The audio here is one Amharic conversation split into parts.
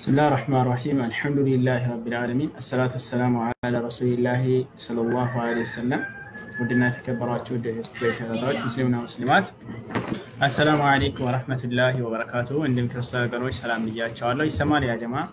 ብስሚላህ ራህማን ራሂም አልሐምዱሊላህ ረቢል ዓለሚን አሰላቱ ወሰላሙ አላ ረሱሊላሂ ሰለላሁ ዐለይሂ ወሰለም። ውድና የተከበሯቸው ውድ ስፕሬስ ተከታታዮች ሙስሊምና ሙስሊማት አሰላሙ አለይኩም ወረህመቱላሂ ወበረካቱ። እንዲሁም ክርስቲያን ወገኖች ሰላም ብያቸዋለሁ። ይሰማል ያ ጀማ?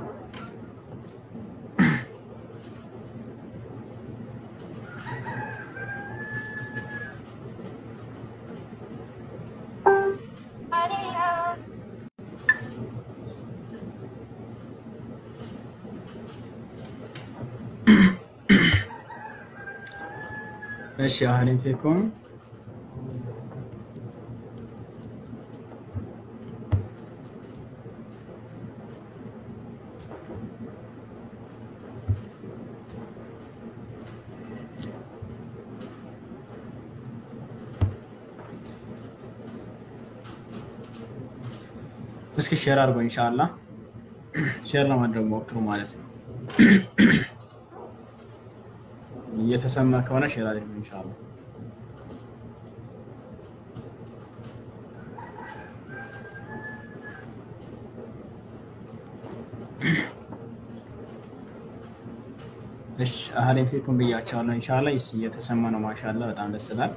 እሺ አህለን ፊኩም እስኪ ሼር አድርጎ ኢንሻአላህ ሼር ለማድረግ ሞክሩ ማለት ነው። እየተሰማ ከሆነ ሼር አድርጉ ኢንሻአላህ። እሺ አህለን ፊኩም ብያቸዋለሁ። ኢንሻአላህ ይስ እየተሰማ ነው። ማሻአላህ በጣም ደስ ይላል።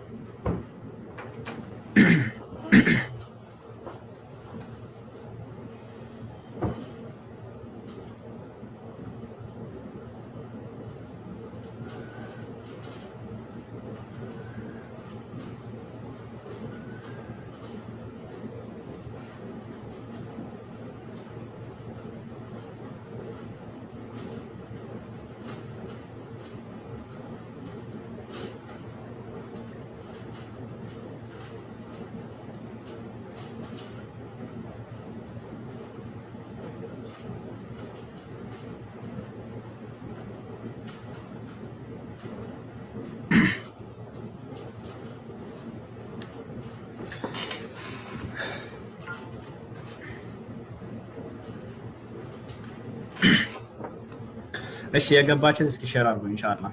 እሺ የገባችን እስኪ ሼር አድርጉ ኢንሻአላህ።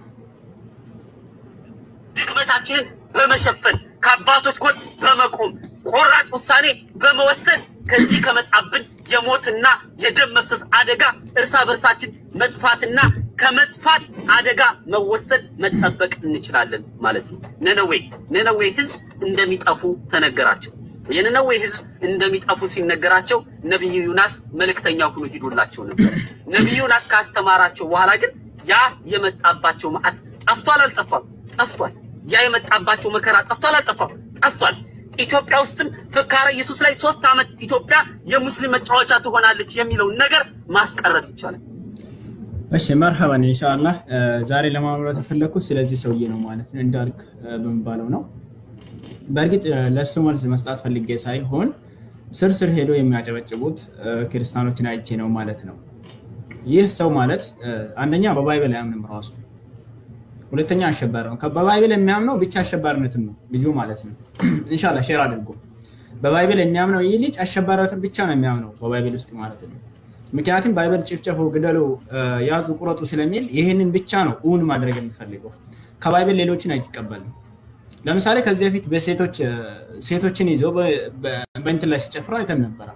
ድክመታችንን በመሸፈን ከአባቶች ጎን በመቆም ቆራጥ ውሳኔ በመወሰን ከዚህ ከመጣብን የሞትና የደም መፍሰስ አደጋ እርሳ በርሳችን መጥፋትና ከመጥፋት አደጋ መወሰድ መጠበቅ እንችላለን ማለት ነው። ነነዌ ነነዌ ህዝብ እንደሚጠፉ ተነገራቸው። የነነዌ ህዝብ እንደሚጠፉ ሲነገራቸው ነቢዩ ዩናስ መልእክተኛ ሆኖ ሂዶላቸው ነበር። ነቢዩ ዩናስ ካስተማራቸው በኋላ ግን ያ የመጣባቸው መዓት ጠፍቷል አልጠፋም? ጠፍቷል። ያ የመጣባቸው መከራ ጠፍቷል አልጠፋም? ጠፍቷል። ኢትዮጵያ ውስጥም ፍካረ ኢየሱስ ላይ ሶስት ዓመት ኢትዮጵያ የሙስሊም መጫወቻ ትሆናለች የሚለውን ነገር ማስቀረት ይቻላል። እሺ መርሐባን ኢንሻአላህ። ዛሬ ለማምራት የፈለኩት ስለዚህ ሰውዬ ነው ማለት ነው፣ እንዳልክ በሚባለው ነው። በእርግጥ ለእሱ መልስ መስጣት ፈልጌ ሳይሆን ስር ስር ሄዶ የሚያጨበጭቡት ክርስቲያኖችን አይቼ ነው ማለት ነው። ይህ ሰው ማለት አንደኛ በባይብል አያምንም ራሱ፣ ሁለተኛ አሸባሪ ነው። በባይብል የሚያምነው ብቻ አሸባሪነትን ነው ልጁ ማለት ነው። ኢንሻላህ ሼር አድርጎ በባይብል የሚያምነው ይህ ልጅ አሸባሪነትን ብቻ ነው የሚያምነው በባይብል ውስጥ ማለት ነው። ምክንያቱም ባይብል ጭፍጨፉ፣ ግደሉ፣ ያዙ፣ ቁረጡ ስለሚል ይህንን ብቻ ነው እውን ማድረግ የሚፈልገው። ከባይብል ሌሎችን አይቀበልም። ለምሳሌ ከዚህ በፊት በሴቶች ሴቶችን ይዞ በእንትን ላይ ሲጨፍሩ አይተን ነበረ።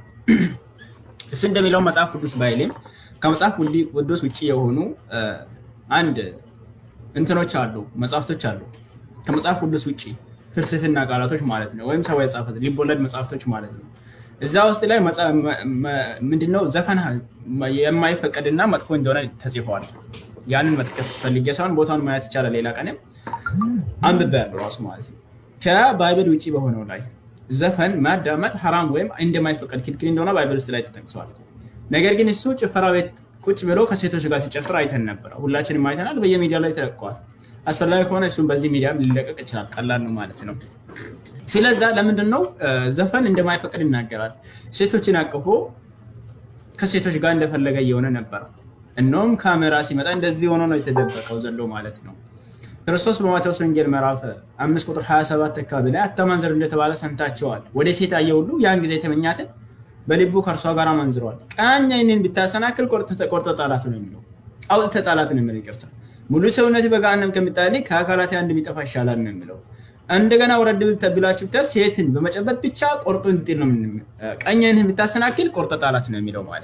እሱ እንደሚለው መጽሐፍ ቅዱስ ባይልም ከመጽሐፍ ቅዱስ ውጭ የሆኑ አንድ እንትኖች አሉ፣ መጽሐፍቶች አሉ። ከመጽሐፍ ቅዱስ ውጭ ፍልስፍና ቃላቶች ማለት ነው፣ ወይም ሰው የጻፈ ሊቦለድ መጽሐፍቶች ማለት ነው። እዛ ውስጥ ላይ ምንድነው ዘፈን የማይፈቀድና መጥፎ እንደሆነ ተጽፈዋል። ያንን መጥቀስ ፈልጌ ሳይሆን ቦታውን ማየት ይቻላል። ሌላ ቀንም አንብቤ ያለው ራሱ ማለት ነው። ከባይብል ውጭ በሆነው ላይ ዘፈን ማዳመጥ ሐራም ወይም እንደማይፈቀድ ክልክል እንደሆነ ባይብል ውስጥ ላይ ተጠቅሷል። ነገር ግን እሱ ጭፈራ ቤት ቁጭ ብሎ ከሴቶች ጋር ሲጨፍር አይተን ነበረ። ሁላችንም አይተናል። በየሚዲያ ላይ ተለቀዋል። አስፈላጊ ከሆነ እሱም በዚህ ሚዲያ ሊለቀቅ ይችላል። ቀላል ነው ማለት ነው። ስለዛ ለምንድን ነው ዘፈን እንደማይፈቅድ ይናገራል። ሴቶችን አቅፎ ከሴቶች ጋር እንደፈለገ እየሆነ ነበረ። እነውም ካሜራ ሲመጣ እንደዚህ ሆኖ ነው የተደበቀው ዘሎ ማለት ነው። ክርስቶስ በማቴዎስ ወንጌል ምዕራፍ አምስት ቁጥር 27 አካባቢ ላይ አታመንዝር እንደተባለ ሰምታቸዋል። ወደ ሴት ያየ ሁሉ ያን ጊዜ የተመኛትን በልቡ ከእርሷ ጋር አመንዝሯል። ቀኝ ዓይንህን ብታሰናክል ቆርጠህ ጣላት ነው የሚለው። አውጥተህ ጣላት ነው የሚለው። ይቅርታ ሙሉ ሰውነት በገሃነም ከሚጣል ከአካላት አንድ ቢጠፋ ይሻላል ነው የሚለው። እንደገና ወረድ ብላችሁ ብታ ሴትን በመጨበጥ ብቻ ቆርጦ እንጥል ነው። ቀኝህን ብታሰናክል ቆርጠህ ጣላት ነው የሚለው ማለት ነው።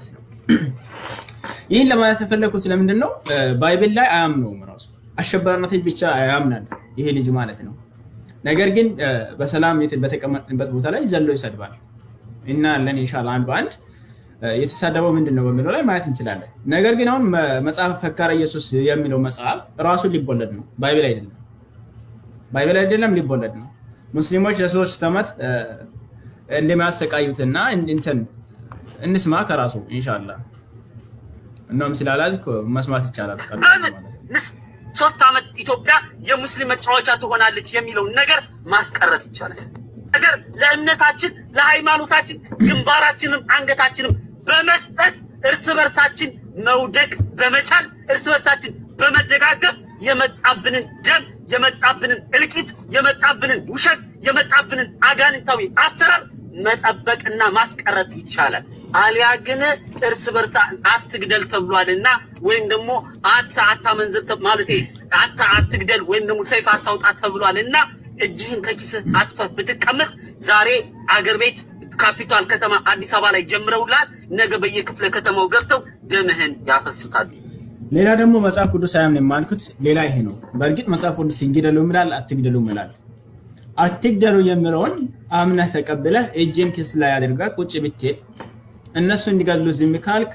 ይህን ለማለት የፈለግኩት ለምንድን ነው? ባይብል ላይ አያምነውም ራሱ አሸባሪነት ብቻ ያምናል ይሄ ልጅ ማለት ነው። ነገር ግን በሰላም በተቀመጥንበት ቦታ ላይ ዘሎ ይሰድባል እና ለን ኢንሻላህ አንድ በአንድ የተሳደበው ምንድን ነው በሚለው ላይ ማየት እንችላለን። ነገር ግን አሁን መጽሐፍ ፈካረ ኢየሱስ የሚለው መጽሐፍ ራሱን ሊቦለድ ነው፣ ባይብል አይደለም። ባይብል አይደለም፣ ሊቦለድ ነው። ሙስሊሞች ለሶስት ዓመት እንደሚያሰቃዩትና እንትን እንስማ ከራሱ ኢንሻላህ። እናም ስላላዝኩ መስማት ይቻላል። ሶስት ዓመት ኢትዮጵያ የሙስሊም መጫወቻ ትሆናለች የሚለውን ነገር ማስቀረት ይቻላል። ነገር ለእምነታችን ለሃይማኖታችን ግንባራችንም አንገታችንም በመስጠት እርስ በርሳችን መውደቅ በመቻል እርስ በርሳችን በመደጋገፍ የመጣብንን ደም የመጣብንን እልቂት የመጣብንን ውሸት የመጣብንን አጋንንታዊ አሰራር መጠበቅና ማስቀረት ይቻላል። አሊያ ግን እርስ በርሳ አትግደል ተብሏልና ወይም ደግሞ አታ አታመንዝር ማለት አታ አትግደል ወይም ደግሞ ሰይፍ አታውጣ ተብሏልና እጅህን ከኪስህ አጥፈህ ብትቀመጥ ዛሬ አገር ቤት ካፒታል ከተማ አዲስ አበባ ላይ ጀምረውላል። ነገ በየክፍለ ከተማው ገብተው ደምህን ያፈሱታል። ሌላ ደግሞ መጽሐፍ ቅዱስ አያምን የማልኩት ሌላ ይሄ ነው። በእርግጥ መጽሐፍ ቅዱስ እንግደሉ ይላል፣ አትግደሉ ይላል። አትግደሉ የሚለውን አምነህ ተቀብለህ እጅን ኪስ ላይ አድርገህ ቁጭ ብትል እነሱ እንዲገድሉ ዝም ካልክ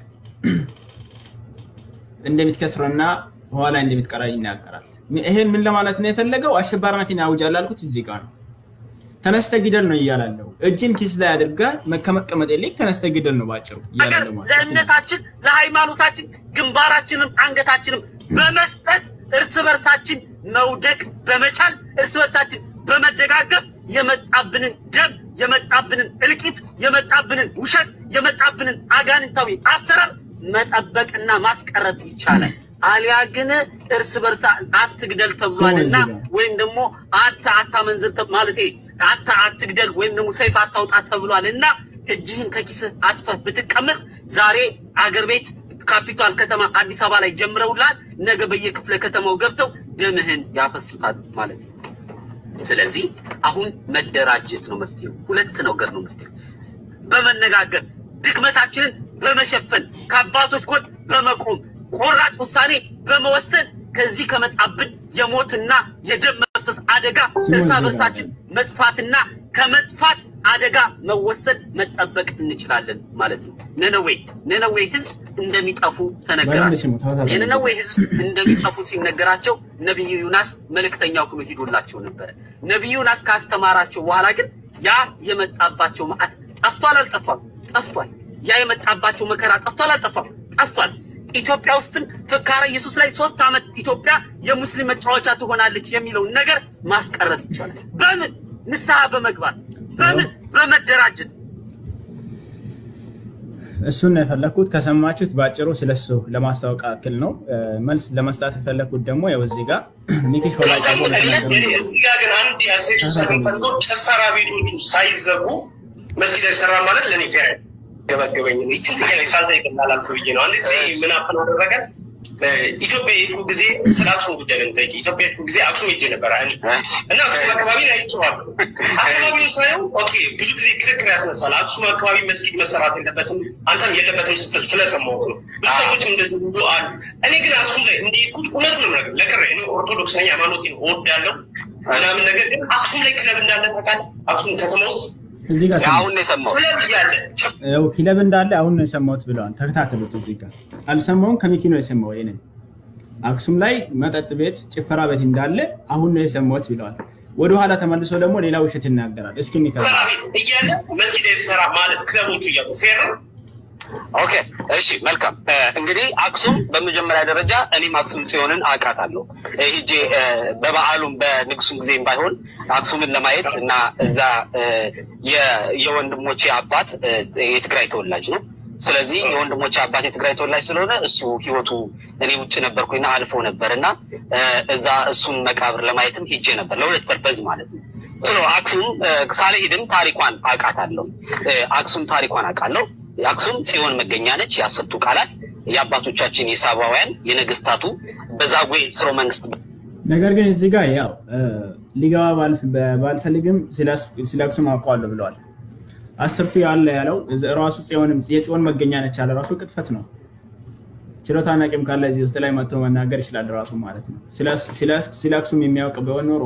እንደምትከስረና ኋላ እንደምትቀራ ይናገራል። ይሄን ምን ለማለት ነው የፈለገው? አሸባሪነትን ያውጃል አልኩት እዚህ ጋር ነው። ተነስተ ግደል ነው እያላለው። እጅን ኪስ ላይ አድርገህ ከመቀመጥ ይልቅ ተነስተ ግደል ነው ባጭሩ እያላለው ማለት ነው። ለእምነታችን ለሃይማኖታችን ግንባራችንም አንገታችንም በመስጠት እርስ በርሳችን መውደቅ በመቻል እርስ በርሳችን በመደጋገፍ የመጣብንን ደም የመጣብንን እልቂት የመጣብንን ውሸት የመጣብንን አጋንንታዊ አሰራር መጠበቅና ማስቀረት ይቻላል። አሊያ ግን እርስ በርሳ አትግደል ተብሏልና ወይም ደግሞ አታ አታመንዝር ማለት አታ አትግደል ወይም ደግሞ ሰይፍ አታውጣ ተብሏልና እጅህን ከኪስህ አጥፈህ ብትቀመጥ ዛሬ አገር ቤት ካፒታል ከተማ አዲስ አበባ ላይ ጀምረውላል። ነገ በየክፍለ ከተማው ገብተው ደምህን ያፈሱታል ማለት ነው። ስለዚህ አሁን መደራጀት ነው መፍትሄው። ሁለት ነገር ነው መፍትሄው። በመነጋገር ድክመታችንን በመሸፈን ከአባቶች ጎን በመቆም ቆራጥ ውሳኔ በመወሰን ከዚህ ከመጣብን የሞትና የደም መፍሰስ አደጋ እርስ በርሳችን መጥፋትና ከመጥፋት አደጋ መወሰድ መጠበቅ እንችላለን ማለት ነው። ነነዌ ነነዌ ህዝብ እንደሚጠፉ ተነገራቸው። የነነዌ ህዝብ እንደሚጠፉ ሲነገራቸው ነቢዩ ዩናስ መልእክተኛው ሆኖ ሂዶላቸው ነበረ። ነቢዩ ዩናስ ካስተማራቸው በኋላ ግን ያ የመጣባቸው መዓት ጠፍቷል አልጠፋም? ጠፍቷል። ያ የመጣባቸው መከራ ጠፍቷል አልጠፋም? ጠፍቷል። ኢትዮጵያ ውስጥም ፍካረ ኢየሱስ ላይ ሶስት ዓመት ኢትዮጵያ የሙስሊም መጫወቻ ትሆናለች የሚለውን ነገር ማስቀረት ይቻላል። በምን ንስሐ በመግባት በምን በመደራጀት እሱን ነው የፈለግኩት። ከሰማችሁት በአጭሩ ስለሱ ለማስታወቅ ያክል ነው። መልስ ለመስጣት የፈለግኩት ደግሞ ያው እዚህ ጋር ሚኪሾ ላይ ቀርቦ እዚህ ጋር ግን አንድ ያሴቱ ስለምፈልገው ጭፈራ ቤቶቹ ሳይዘጉ መስጊድ አይሰራ ማለት ለእኔ ፌር ገበገበኝ ይችን ጥያቄ ሳልጠይቅ እንዳላልፍ ብዬ ነው። አንድ ጊዜ ምን አፕን አደረገ ኢትዮጵያ የሄድኩ ጊዜ ስለ አክሱም ጉዳይ ነው የምጠይቅ። ኢትዮጵያ የሄድኩ ጊዜ አክሱም ሄጄ ነበረ እና አክሱም አካባቢ ላይ አይቼዋለሁ። አካባቢው ሳየው ኦኬ ብዙ ጊዜ ክርክር ያስነሳል። አክሱም አካባቢ መስጊድ መሰራት የለበትም አንተም የለበትም ስትል ስለሰማሁት ነው። ብዙ ሰዎችም እንደዚህ ብሎ አሉ። እኔ ግን አክሱም ላይ እንደሄድኩት እውነት ነው ነገር ለቅሬ እኔ ኦርቶዶክስ ነኝ፣ ሃይማኖቴን እወዳለሁ ምናምን ነገር ግን አክሱም ላይ ክለብ እንዳለ ታውቃለህ? አክሱም ከተማ ውስጥ እዚህ ጋር አሁን ነው የሰማሁት። ክለብ እያለ ያው ክለብ እንዳለ አሁን ነው የሰማሁት ብለዋል። ተከታተሉት። እዚህ ጋር አልሰማውም፣ ከሚኪ ነው የሰማው። ይሄንን አክሱም ላይ መጠጥ ቤት፣ ጭፈራ ቤት እንዳለ አሁን ነው የሰማሁት ብለዋል። ወደኋላ ተመልሶ ደግሞ ሌላ ውሸት ይናገራል። እስኪ እንከ ጭፈራ ቤት እያለ መስጊድ አይሰራ ማለት ክለቦቹ እያሉ ፌር ነው። ኦኬ እሺ፣ መልካም እንግዲህ አክሱም በመጀመሪያ ደረጃ እኔም አክሱም ጽዮንን አውቃታለሁ። ሂጄ በበዓሉም በንግሱም ጊዜም ባይሆን አክሱምን ለማየት እና እዛ የወንድሞቼ አባት የትግራይ ተወላጅ ነው። ስለዚህ የወንድሞቼ አባት የትግራይ ተወላጅ ስለሆነ እሱ ህይወቱ እኔ ውጭ ነበርኩኝና አልፎ ነበር እና እዛ እሱን መቃብር ለማየትም ሂጄ ነበር ለሁለት ፐርፐዝ ማለት ነው። ስለ አክሱም ሳልሄድም ታሪኳን አውቃታለሁ። አክሱም ታሪኳን አውቃለሁ። የአክሱም ጽዮን መገኛ ነች። የአስርቱ ቃላት የአባቶቻችን የሳባውያን የነገስታቱ በዛጉዌ ስርወ መንግስት። ነገር ግን እዚህ ጋር ያው ሊገባ ባልፈልግም ስለ አክሱም አውቀዋለሁ ብለዋል። አስርቱ ያለ ያለው ራሱ የጽዮን መገኛ ነች ያለ ራሱ ቅጥፈት ነው። ችሎታና ቂም ካለ እዚህ ውስጥ ላይ መጥቶ መናገር ይችላል ራሱ ማለት ነው። ስለ አክሱም የሚያውቅ ቢሆን ኖሮ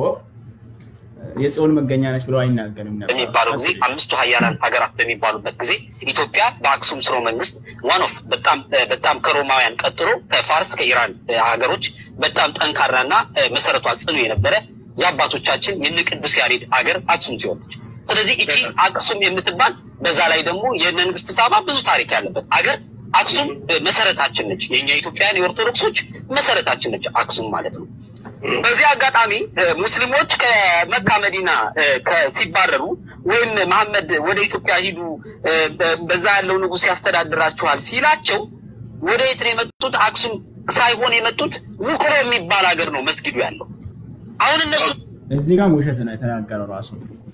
የጽዮን መገኛ ነች ብሎ አይናገርም ነበር። በሚባለው ጊዜ አምስቱ ሀያላን ሀገራት በሚባሉበት ጊዜ ኢትዮጵያ በአክሱም ስርወ መንግስት ዋን ኦፍ በጣም በጣም ከሮማውያን ቀጥሎ ከፋርስ ከኢራን ሀገሮች በጣም ጠንካራና መሰረቷ ጽኑ የነበረ የአባቶቻችን የነ ቅዱስ ያሬድ ሀገር አክሱም ሲሆነች። ስለዚህ እቺ አክሱም የምትባል በዛ ላይ ደግሞ የነ ንግስት ሳባ ብዙ ታሪክ ያለበት ሀገር አክሱም መሰረታችን ነች። የኛ ኢትዮጵያውያን የኦርቶዶክሶች መሰረታችን ነች አክሱም ማለት ነው። በዚህ አጋጣሚ ሙስሊሞች ከመካ መዲና ሲባረሩ ወይም መሐመድ ወደ ኢትዮጵያ ሂዱ፣ በዛ ያለው ንጉሥ ያስተዳድራችኋል ሲላቸው ወደ የት ነው የመጡት? አክሱም ሳይሆን የመጡት ውቅሮ የሚባል ሀገር ነው መስጊዱ ያለው። አሁን እነሱ እዚህ ጋር ውሸት ነው የተናገረው ራሱ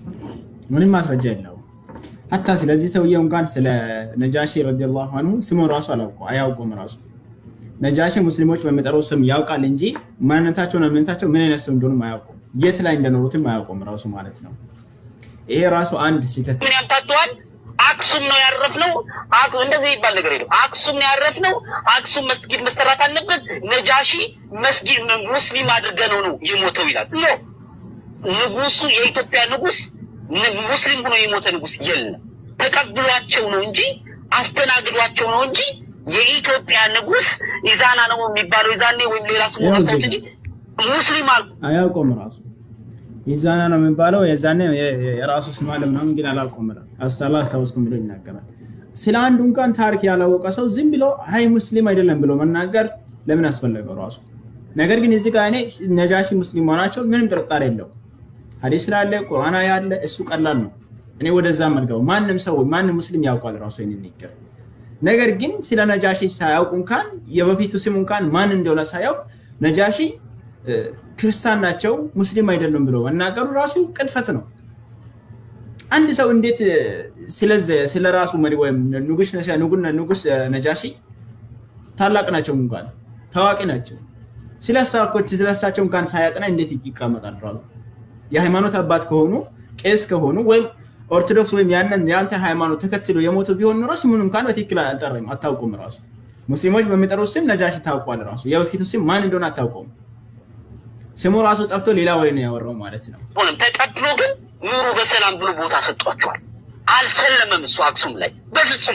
ምንም ማስረጃ የለው። ሀታ ስለዚህ ሰውዬ እንኳን ስለ ነጃሺ ረዲየላሁ አንሁ ስሙን ራሱ አላውቀው አያውቁም ራሱ ነጃሺ ሙስሊሞች በሚጠሩ ስም ያውቃል እንጂ ማንነታቸውን እምነታቸው ምን አይነት ስም እንደሆኑ አያውቁም። የት ላይ እንደኖሩትም አያውቁም ራሱ ማለት ነው። ይሄ ራሱ አንድ ስህተት ምን ያምታተዋል? አክሱም ነው ያረፍነው። እንደዚህ የሚባል ነገር የለም። አክሱም ነው ያረፍነው። አክሱም መስጊድ መሰራት አለበት። ነጃሺ መስጊድ ሙስሊም አድርገነው ነው የሞተው ይላል። ኖ ንጉሱ የኢትዮጵያ ንጉስ ሙስሊም ሆኖ የሞተ ንጉስ የለም። ተቀብሏቸው ነው እንጂ አስተናግዷቸው ነው እንጂ የኢትዮጵያ ንጉስ ኢዛና ነው የሚባለው ኢዛኔ ወይም ሌላ ስሙ ረሳሁት እንጂ ሙስሊም አልኩ አያውቀውም ራሱ ኢዛና ነው የሚባለው የዛኔ የራሱ ስም አለ ምናምን ግን አላውቀውም አስታላ አስታውስኩም ብሎ ይናገራል። ስለ አንዱ እንኳን ታሪክ ያላወቀ ሰው ዝም ብሎ አይ ሙስሊም አይደለም ብሎ መናገር ለምን አስፈለገው ራሱ? ነገር ግን እዚህ ጋር እኔ ነጃሺ ሙስሊም መሆናቸው ምንም ጥርጣሬ የለው። ሀዲስ ስላለ ቁርአን ያለ እሱ ቀላል ነው። እኔ ወደዛ መልገው ማንም ሰው ማንም ሙስሊም ያውቋል ራሱ ይህንን ይገር ነገር ግን ስለ ነጃሺ ሳያውቁ እንኳን የበፊቱ ስም እንኳን ማን እንደሆነ ሳያውቅ ነጃሺ ክርስቲያን ናቸው ሙስሊም አይደሉም ብሎ መናገሩ ራሱ ቅጥፈት ነው። አንድ ሰው እንዴት ስለ ራሱ መሪ ወይም ንጉስ ነጃሺ ታላቅ ናቸው እንኳን ታዋቂ ናቸው ስለሳቸው እንኳን ሳያጠና እንዴት ይቀመጣል? ራሱ የሃይማኖት አባት ከሆኑ ቄስ ከሆኑ ወይም ኦርቶዶክስ ወይም ያንን የአንተን ሃይማኖት ተከትሎ የሞቱ ቢሆን ኑሮ ስሙን እንኳን በትክክል አልጠራም አታውቁም። ራሱ ሙስሊሞች በሚጠሩት ስም ነጃሺ ታውቋል። ራሱ የበፊቱ ስም ማን እንደሆነ አታውቀውም። ስሙ ራሱ ጠፍቶ ሌላ ወሬ ነው ያወራው ማለት ነው። ሆነም ተቀብሎ ግን ኑሩ በሰላም ብሎ ቦታ ሰጧቸዋል። አልሰለመም እሱ አክሱም ላይ በፍጹም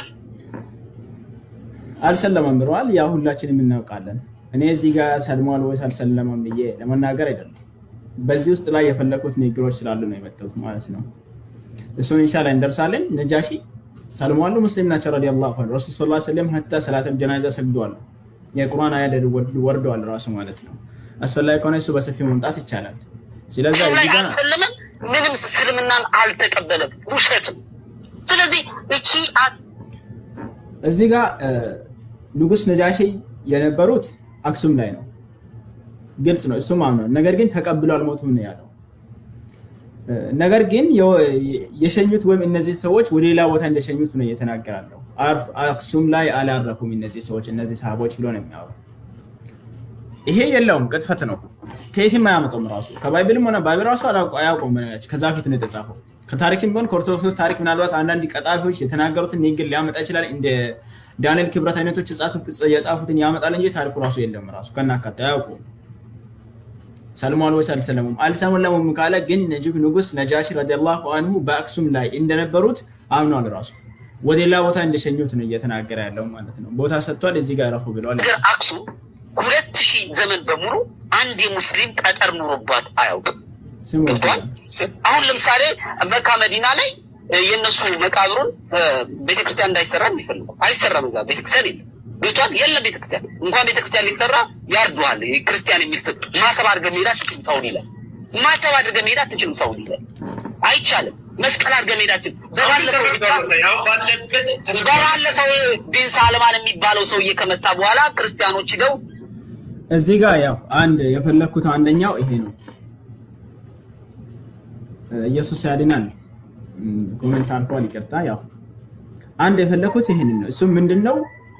አልሰለመም ብለዋል። ያ ሁላችንም እናውቃለን። እኔ እዚህ ጋር ሰልሟል ወይስ አልሰለመም ብዬ ለመናገር አይደለም። በዚህ ውስጥ ላይ የፈለኩት ንግግሮች ስላሉ ነው የመጣሁት ማለት ነው። እሱን ኢንሻላ እንደርሳለን። ነጃሺ ሰልሟሉ ሙስሊም ናቸው ረዲየላሁ ዐንሁ ረሱል ሰለላሁ ዐለይሂ ወሰለም ሀታ ሰላተል ጀናዛ ሰግደዋል። የቁርአን አያ ወርደዋል ራሱ ማለት ነው። አስፈላጊ ከሆነ እሱ በሰፊው መምጣት ይቻላል። ስለዚ እዚህ ጋር አልሰለመም፣ ምንም እስልምናን አልተቀበለም፣ ውሸትም። ስለዚህ እቺ እዚህ ጋር ንጉስ ነጃሺ የነበሩት አክሱም ላይ ነው። ግልጽ ነው፣ እሱም አምኗል። ነገር ግን ተቀብሎ አልሞቱም ነው ያለው። ነገር ግን የሸኙት ወይም እነዚህ ሰዎች ወደ ሌላ ቦታ እንደሸኙት ነው እየተናገራለሁ። አክሱም ላይ አላረፉም እነዚህ ሰዎች እነዚህ ሰሃቦች ብሎ ነው የሚያወሩ። ይሄ የለውም፣ ቅጥፈት ነው። ከየትም አያመጣውም። ራሱ ከባይብልም ሆነ ባይብል ራሱ አያውቀውም። ከዛ ፊት ነው የተጻፈው። ከታሪክም ቢሆን ከኦርቶዶክስ ታሪክ ምናልባት አንዳንድ ቀጣፊዎች የተናገሩትን ንግግር ሊያመጣ ይችላል። እንደ ዳንኤል ክብረት አይነቶች የጻፉትን ያመጣል እንጂ ታሪኩ ራሱ የለም። ራሱ ከናካቴ አያውቁም። ሰልሟል ወይስ አልሰለሙም? አልሰለሙም ካለ ግን ንጉስ ነጃሺ ረዲየላሁ አንሁ በአክሱም ላይ እንደነበሩት አምኗል። ራሱ ወደ ሌላ ቦታ እንደሸኙት ነው እየተናገረ ያለው ማለት ነው። ቦታ ሰጥቷል። እዚህ ጋር ረፉ ብለዋል። አክሱም ሁለት ሺህ ዘመን በሙሉ አንድ የሙስሊም ጠጠር ኑሮባት አያውቅም። አሁን ለምሳሌ መካ መዲና ላይ የእነሱ መቃብሩን ቤተክርስቲያን እንዳይሰራ የሚፈልጉ አይሰራም። እዛ ቤተክርስቲያን የለም ቤቷን የለም ቤተክርስቲያን እንኳን ቤተክርስቲያን ሊሰራ ያርዱሃል። ክርስቲያን የሚል ስም ማተብ አድርገህ መሄድ አትችልም። ሳውዲ ላይ ማተብ አድርገህ መሄድ አትችልም። ሳውዲ ላይ አይቻልም። መስቀል አድርገህ መሄዳችን በባለፈው ቢን ሳልማን የሚባለው ሰውዬ ከመጣ በኋላ ክርስቲያኖች ሂደው እዚህ ጋር ያው አንድ የፈለግኩት አንደኛው ይሄ ነው። ኢየሱስ ያድናል ኮሜንት አልፏል፣ ይቅርታ። ያው አንድ የፈለግኩት ይህንን ነው። እሱም ምንድን ነው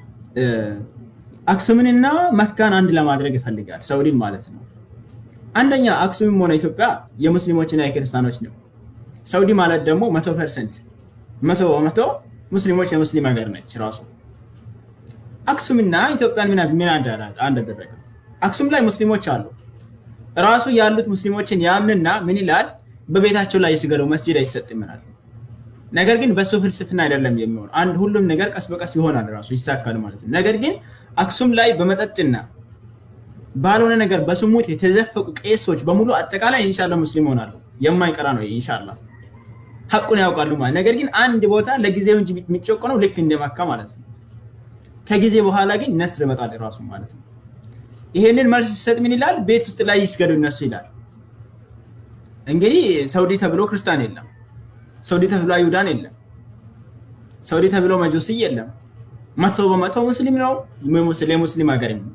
አክሱምንና መካን አንድ ለማድረግ ይፈልጋል፣ ሰውዲን ማለት ነው። አንደኛ አክሱምም ሆነ ኢትዮጵያ የሙስሊሞችና የክርስቲያኖች ነው። ሰውዲ ማለት ደግሞ መቶ ፐርሰንት መቶ በመቶ ሙስሊሞች የሙስሊም ሀገር ነች ራሱ። አክሱምና ኢትዮጵያን ምን ምን አንድ አደረገ? አክሱም ላይ ሙስሊሞች አሉ። ራሱ ያሉት ሙስሊሞችን ያምንና ምን ይላል? በቤታቸው ላይ ይስገዱ፣ መስጂድ አይሰጥም ይላል። ነገር ግን በሱ ፍልስፍና አይደለም የሚሆን አንድ ሁሉም ነገር ቀስ በቀስ ይሆናል ራሱ ይሳካል ማለት ነው። ነገር ግን አክሱም ላይ በመጠጥና ባልሆነ ነገር በስሙት የተዘፈቁ ቄሶች በሙሉ አጠቃላይ ኢንሻላ ሙስሊም ሆናሉ። የማይቀራ ነው ኢንሻላ ሀቁን ያውቃሉ ማለት ነገር ግን አንድ ቦታ ለጊዜው እንጂ የሚጨቆነው ልክ እንደ መካ ማለት ነው። ከጊዜ በኋላ ግን ነስር ይመጣል ራሱ ማለት ነው። ይሄንን መልስ ሲሰጥ ምን ይላል? ቤት ውስጥ ላይ ይስገዱ እነሱ ይላል። እንግዲህ ሰውዲ ተብሎ ክርስቲያን የለም። ሰውዲ ተብሎ አይሁዳን የለም። ሰውዲ ተብሎ መጆሲ የለም። መቶ በመቶ ሙስሊም ነው። የሙስሊም ሀገር ነው።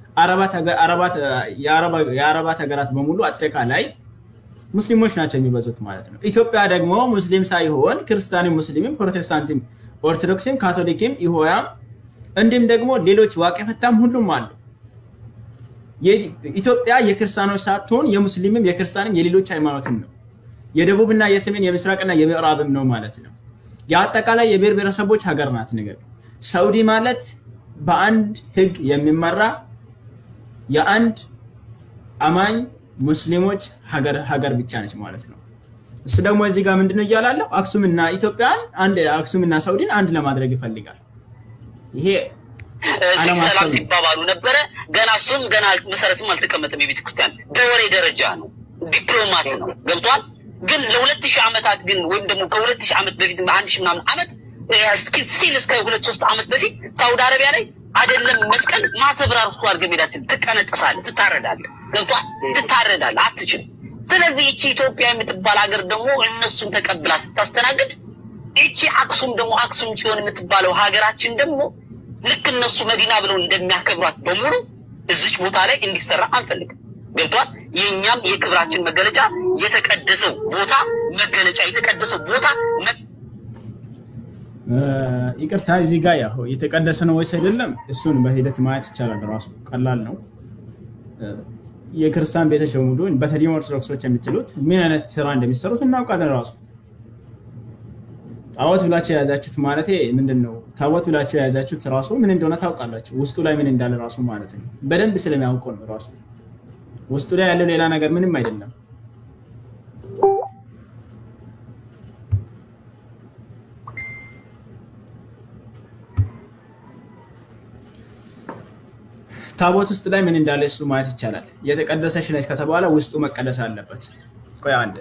የአረባት ሀገራት በሙሉ አጠቃላይ ሙስሊሞች ናቸው የሚበዙት ማለት ነው። ኢትዮጵያ ደግሞ ሙስሊም ሳይሆን ክርስቲያንም፣ ሙስሊምም፣ ፕሮቴስታንትም፣ ኦርቶዶክስም፣ ካቶሊክም፣ ይሆያም እንዲሁም ደግሞ ሌሎች ዋቄ ፈታም ሁሉም አሉ። ኢትዮጵያ የክርስቲያኖች ሳትሆን የሙስሊምም የክርስቲያንም የሌሎች ሃይማኖትም ነው። የደቡብና የሰሜን የምስራቅና የምዕራብም ነው ማለት ነው። የአጠቃላይ የብሔር ብሔረሰቦች ሀገር ናት። ነገር ሳውዲ ማለት በአንድ ህግ የሚመራ የአንድ አማኝ ሙስሊሞች ሀገር ብቻ ነች ማለት ነው። እሱ ደግሞ እዚህ ጋር ምንድነው እያላለሁ አክሱምና ኢትዮጵያን አንድ አክሱምና ሳውዲን አንድ ለማድረግ ይፈልጋል። ይሄ ሰላም ሲባባሉ ነበረ። ገና እሱም ገና መሰረትም አልተቀመጠም። የቤተ ክርስቲያን በወሬ ደረጃ ነው፣ ዲፕሎማት ነው። ገብቷል። ግን ለሁለት ሺህ ዓመታት ግን ወይም ደግሞ ከሁለት ሺህ ዓመት በፊት አንድ ሺህ ምናምን ዓመት ሲል እስከ ሁለት ሶስት ዓመት በፊት ሳውዲ አረቢያ ላይ አይደለም መስቀል ማተብ ራሱ አድርገህ ሜዳችን ትቀነጠሳለህ፣ ትታረዳለህ። ገብቷል። ትታረዳለህ፣ አትችልም። ስለዚህ ይቺ ኢትዮጵያ የምትባል ሀገር ደግሞ እነሱን ተቀብላ ስታስተናግድ ይቺ አክሱም ደግሞ አክሱም ጽዮን የምትባለው ሀገራችን ደግሞ ልክ እነሱ መዲና ብለው እንደሚያከብሯት በሙሉ እዚች ቦታ ላይ እንዲሰራ አንፈልግም። ገብቷል። የእኛም የክብራችን መገለጫ የተቀደሰው ቦታ መገለጫ የተቀደሰው ቦታ ይቅርታ፣ እዚህ ጋር ያው የተቀደሰ ነው ወይስ አይደለም፣ እሱን በሂደት ማየት ይቻላል። ራሱ ቀላል ነው። የክርስቲያን ቤቶች በሙሉ በተለይ ኦርቶዶክሶች የሚችሉት ምን አይነት ስራ እንደሚሰሩት እናውቃለን። ራሱ ጣዖት ብላችሁ የያዛችሁት ማለት ምንድን ነው? ታቦት ብላችሁ የያዛችሁት ራሱ ምን እንደሆነ ታውቃላችሁ። ውስጡ ላይ ምን እንዳለ ራሱ ማለት ነው። በደንብ ስለሚያውቁ ነው። ራሱ ውስጡ ላይ ያለው ሌላ ነገር ምንም አይደለም። ታቦት ውስጥ ላይ ምን እንዳለ እሱ ማየት ይቻላል። የተቀደሰች ነች ከተባለ ውስጡ መቀደስ አለበት። ቆይ አንድ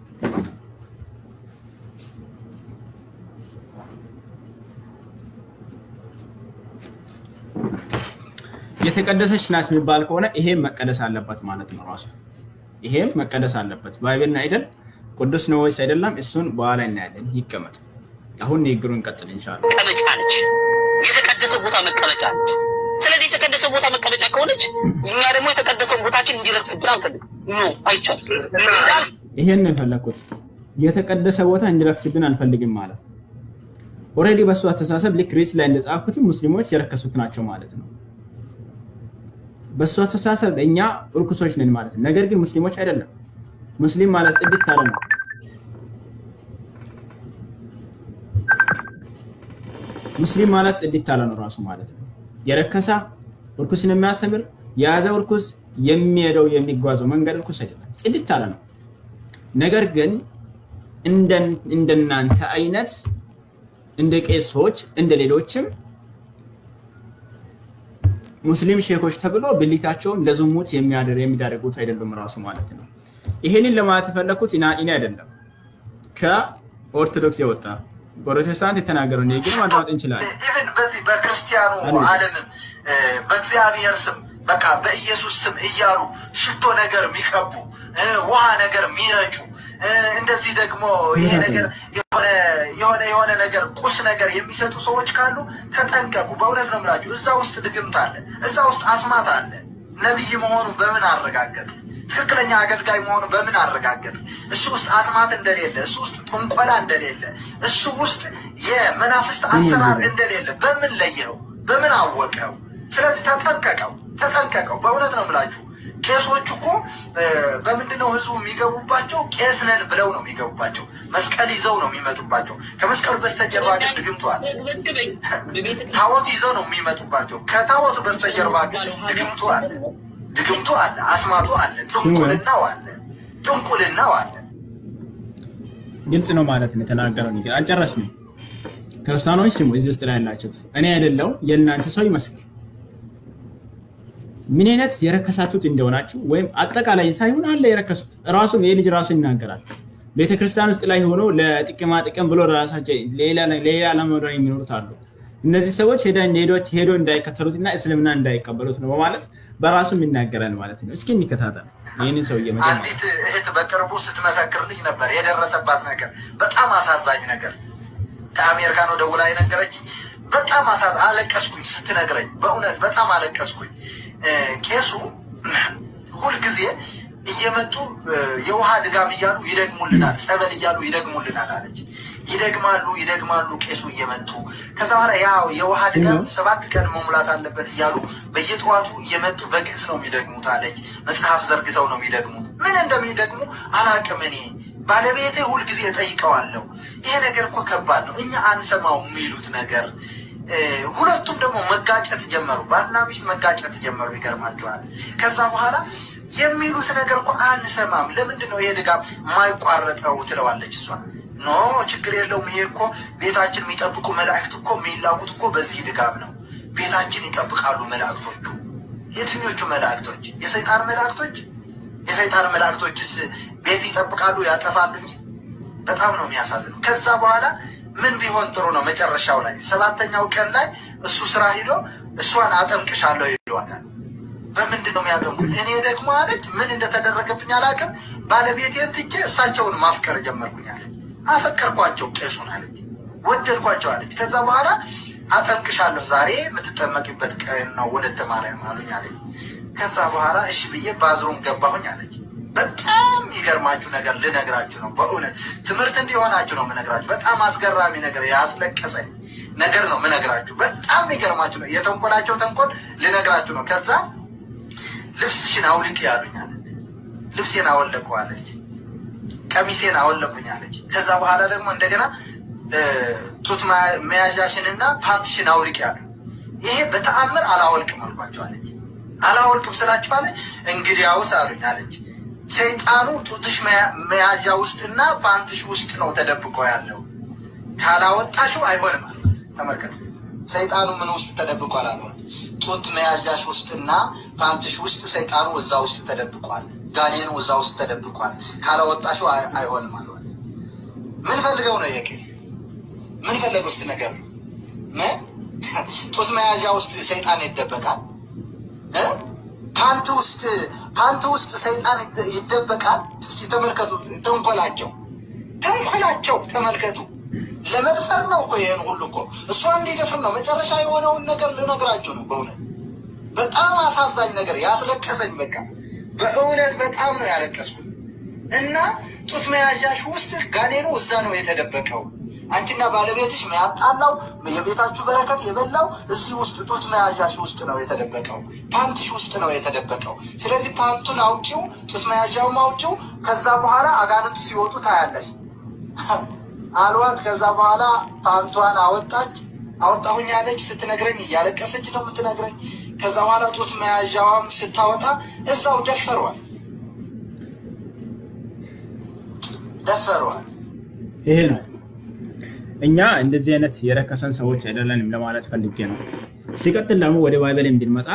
የተቀደሰች ናት የሚባል ከሆነ ይሄም መቀደስ አለበት ማለት ነው። ራሱ ይሄም መቀደስ አለበት። ባይብልና አይደል ቅዱስ ነው ወይስ አይደለም? እሱን በኋላ እናያለን። ይቀመጥ። አሁን ንግግሩ እንቀጥል ኢንሻላህ። መቀመጫ ነች። የተቀደሰ ቦታ መቀመጫ ነች። ስለዚህ የተቀደሰ ቦታ መቀመጫ ከሆነች እኛ ደግሞ የተቀደሰውን ቦታችን እንዲረክስብን አንፈልግም። ኖ አይቻልም። ይሄን ነው የፈለግኩት። የተቀደሰ ቦታ እንዲረክስብን አንፈልግም ማለት ኦልሬዲ በእሱ አስተሳሰብ ልክ ሬስ ላይ እንደጻፍኩትም ሙስሊሞች የረከሱት ናቸው ማለት ነው። በእሱ አስተሳሰብ እኛ እርኩሶች ነን ማለት ነው። ነገር ግን ሙስሊሞች አይደለም። ሙስሊም ማለት ጽድት ያለ ነው። ሙስሊም ማለት ጽድት ያለ ነው ራሱ ማለት ነው። የረከሳ እርኩስን የሚያስተምር የያዘው እርኩስ የሚሄደው የሚጓዘው መንገድ እርኩስ አይደለም፣ ጽድት ያለ ነው። ነገር ግን እንደናንተ አይነት እንደ ቄሶች እንደ ሌሎችም ሙስሊም ሼኮች ተብሎ ብሊታቸውም ለዝሙት የሚዳረጉት አይደሉም ራሱ ማለት ነው። ይሄንን ለማለት የፈለግኩት እኔ አይደለም ከኦርቶዶክስ የወጣ ፕሮቴስታንት የተናገረው እኔ ግን ማዳመጥ እንችላለን። ኢቨን በዚህ በክርስቲያኑ ዓለምም በእግዚአብሔር ስም በቃ በኢየሱስ ስም እያሉ ሽቶ ነገር የሚቀቡ ውሃ ነገር የሚረጩ እንደዚህ ደግሞ ይሄ ነገር የሆነ የሆነ ነገር ቁስ ነገር የሚሰጡ ሰዎች ካሉ ተጠንቀቁ። በእውነት ነው የምላችሁ። እዛ ውስጥ ድግምት አለ፣ እዛ ውስጥ አስማት አለ። ነቢይ መሆኑ በምን አረጋገጥ? ትክክለኛ አገልጋይ መሆኑ በምን አረጋገጥ? እሱ ውስጥ አስማት እንደሌለ፣ እሱ ውስጥ ጥንቆላ እንደሌለ፣ እሱ ውስጥ የመናፍስት አሰራር እንደሌለ በምን ለየው? በምን አወቀው? ስለዚህ ተጠንቀቀው፣ ተጠንቀቀው። በእውነት ነው የምላችሁ። ቄሶች እኮ በምንድነው ህዝቡ የሚገቡባቸው? ቄስ ነን ብለው ነው የሚገቡባቸው። መስቀል ይዘው ነው የሚመጡባቸው። ከመስቀሉ በስተጀርባ ግን ድግምተዋል። ታቦት ይዘው ነው የሚመጡባቸው። ከታቦቱ በስተጀርባ ግን ድግምቱ አለ፣ ድግምቱ አለ፣ አስማቱ አለ፣ ጥንቁልናው አለ፣ ጥንቁልናው አለ። ግልጽ ነው ማለት ነው የተናገረው ነገር አልጨረስንም። ክርስቲያኖች ስሙ፣ እዚህ ውስጥ ላይ ያላችሁት እኔ አይደለው የእናንተ ሰው ይመስል ምን አይነት የረከሳችሁት እንደሆናችሁ ወይም አጠቃላይ ሳይሆን አለ የረከሱት ራሱም ይህ ልጅ ራሱ ይናገራል። ቤተክርስቲያን ውስጥ ላይ ሆኖ ለጥቅማ ጥቅም ብሎ ራሳቸው ሌላ ለመሆን የሚኖሩት አሉ። እነዚህ ሰዎች ሄዶ እንዳይከተሉትና እስልምና እንዳይቀበሉት ነው በማለት በራሱም ይናገራል ማለት ነው። እስኪ እንከታተል ይህንን ሰውዬ አንዲት እህት በቅርቡ ስትመሰክርልኝ ነበር የደረሰባት ነገር በጣም አሳዛኝ ነገር ከአሜሪካ ነው ደውላ የነገረችኝ። በጣም አሳዝ አለቀስኩኝ ስትነግረኝ፣ በእውነት በጣም አለቀስኩኝ። ቄሱ ሁልጊዜ እየመጡ የውሃ ድጋም እያሉ ይደግሙልናል፣ ጸበል እያሉ ይደግሙልናል አለች። ይደግማሉ ይደግማሉ ቄሱ እየመጡ ከዛ በኋላ ያ የውሃ ድጋም ሰባት ቀን መሙላት አለበት እያሉ በየጠዋቱ እየመጡ በግዕዝ ነው የሚደግሙት አለች። መጽሐፍ ዘርግተው ነው የሚደግሙት። ምን እንደሚደግሙ አላቅም እኔ ባለቤቴ ሁልጊዜ ጠይቀዋለሁ። ይሄ ነገር እኮ ከባድ ነው፣ እኛ አንሰማው የሚሉት ነገር ሁለቱም ደግሞ መጋጨት ጀመሩ። ባልና ሚስት መጋጨት ጀመሩ። ይገርማቸዋል። ከዛ በኋላ የሚሉት ነገር እኮ አንሰማም። ለምንድን ነው ይሄ ድጋም የማይቋረጠው ትለዋለች እሷ። ኖ ችግር የለውም። ይሄ እኮ ቤታችን የሚጠብቁ መላእክት እኮ የሚላኩት እኮ በዚህ ድጋም ነው። ቤታችን ይጠብቃሉ መላእክቶቹ። የትኞቹ መላእክቶች? የሰይጣን መላእክቶች? የሰይጣን መላእክቶችስ ቤት ይጠብቃሉ ያጠፋሉ እንጂ። በጣም ነው የሚያሳዝነው። ከዛ በኋላ ምን ቢሆን ጥሩ ነው? መጨረሻው ላይ ሰባተኛው ቀን ላይ እሱ ስራ ሂዶ እሷን አጠምቅሻለሁ ይሏታል። በምንድን ነው የሚያጠምቁት? እኔ ደግሞ አለች ምን እንደተደረገብኝ አላውቅም። ባለቤቴን ትቼ እሳቸውን ማፍቀር ጀመርኩኝ አለች። አፈቀርኳቸው ቄሱን አለች፣ ወደድኳቸው አለች። ከዛ በኋላ አጠምቅሻለሁ ዛሬ የምትጠመቂበት ቀን ነው ወለተ ማርያም አሉኝ አለች። ከዛ በኋላ እሺ ብዬ ባዝሩም ገባሁኝ አለች። በጣም የሚገርማችሁ ነገር ልነግራችሁ ነው። በእውነት ትምህርት እንዲሆናችሁ ነው የምነግራችሁ። በጣም አስገራሚ ነገር ያስለቀሰኝ ነገር ነው የምነግራችሁ። በጣም የሚገርማችሁ ነው። የተንኮላቸው ተንኮል ልነግራችሁ ነው። ከዛ ልብስሽን አውልቅ ያሉኛል። ልብሴን አወለቁ አለች። ቀሚሴን አወለቁኝ አለች። ከዛ በኋላ ደግሞ እንደገና ጡት መያዣሽንና ፓንትሽን አውልቅ ያሉ። ይሄ በተአምር አላወልቅም አልኳቸው አለች። አላወልቅም ስላችሁ አለች። እንግዲያውስ አሉኝ አለች ሰይጣኑ ጡትሽ መያዣ ውስጥና ፓንትሽ ውስጥ ነው ተደብቆ ያለው። ካላወጣሽው አይሆንም አለ። ተመልከቱ፣ ሰይጣኑ ምን ውስጥ ተደብቋል አሏት። ጡት መያዣሽ ውስጥና ፓንትሽ ውስጥ ሰይጣኑ እዛ ውስጥ ተደብቋል። ጋኔኑ እዛ ውስጥ ተደብቋል። ካላወጣሽው አይሆንም አሏት። ምን ፈልገው ነው የቄስ ምን ፈለገ ውስጥ ነገር ጡት መያዣ ውስጥ ሰይጣን ይደበቃል። ፓንት ውስጥ ፓንት ውስጥ ሰይጣን ይደበቃል። እስኪ ተመልከቱ፣ ተንኮላቸው ተንኮላቸው ተመልከቱ። ለመድፈር ነው እኮ ይህን ሁሉ እኮ እሷ እንዲደፍር ነው። መጨረሻ የሆነውን ነገር ልነግራችሁ ነው። በእውነት በጣም አሳዛኝ ነገር ያስለቀሰኝ፣ በቃ በእውነት በጣም ነው ያለቀስኩት። እና ጡት መያዣሽ ውስጥ ጋኔኑ እዛ ነው የተደበቀው። አንቺና ባለቤትሽ ያጣላው የቤታችሁ በረከት የበላው እዚህ ውስጥ ጡት መያዣሽ ውስጥ ነው የተደበቀው። ፓንትሽ ውስጥ ነው የተደበቀው። ስለዚህ ፓንቱን አውጪው፣ ጡት መያዣውም አውጪው። ከዛ በኋላ አጋንንት ሲወጡ ታያለሽ አልዋት። ከዛ በኋላ ፓንቷን አወጣች። አወጣሁኝ ያለች ስትነግረኝ እያለቀሰች ነው የምትነግረኝ። ከዛ በኋላ ጡት መያዣዋም ስታወጣ እዛው ደፈሯል ደፈሯል። ይሄ ነው እኛ እንደዚህ አይነት የረከሰን ሰዎች አይደለንም ለማለት ፈልጌ ነው። ሲቀጥል ደግሞ ወደ ባይበል እንድንመጣ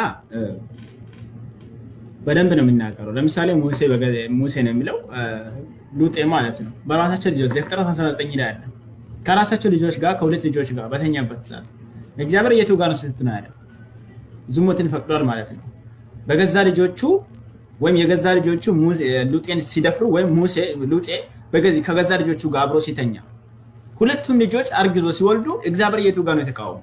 በደንብ ነው የሚናገረው። ለምሳሌ ሙሴ ነው የሚለው ሉጤ ማለት ነው። በራሳቸው ልጆች ዘፍጥረት 19 ላይ አለ። ከራሳቸው ልጆች ጋር ከሁለት ልጆች ጋር በተኛበት ሰዓት እግዚአብሔር የቱ ጋር ነው ስትት ነው ያለው? ዝሙትን ፈቅዷል ማለት ነው። በገዛ ልጆቹ ወይም የገዛ ልጆቹ ሉጤን ሲደፍሩ ወይም ሙሴ ሉጤ ከገዛ ልጆቹ ጋር አብሮ ሲተኛ ሁለቱም ልጆች አርግዞ ሲወልዱ እግዚአብሔር የቱ ጋር ነው የተቃወሙ?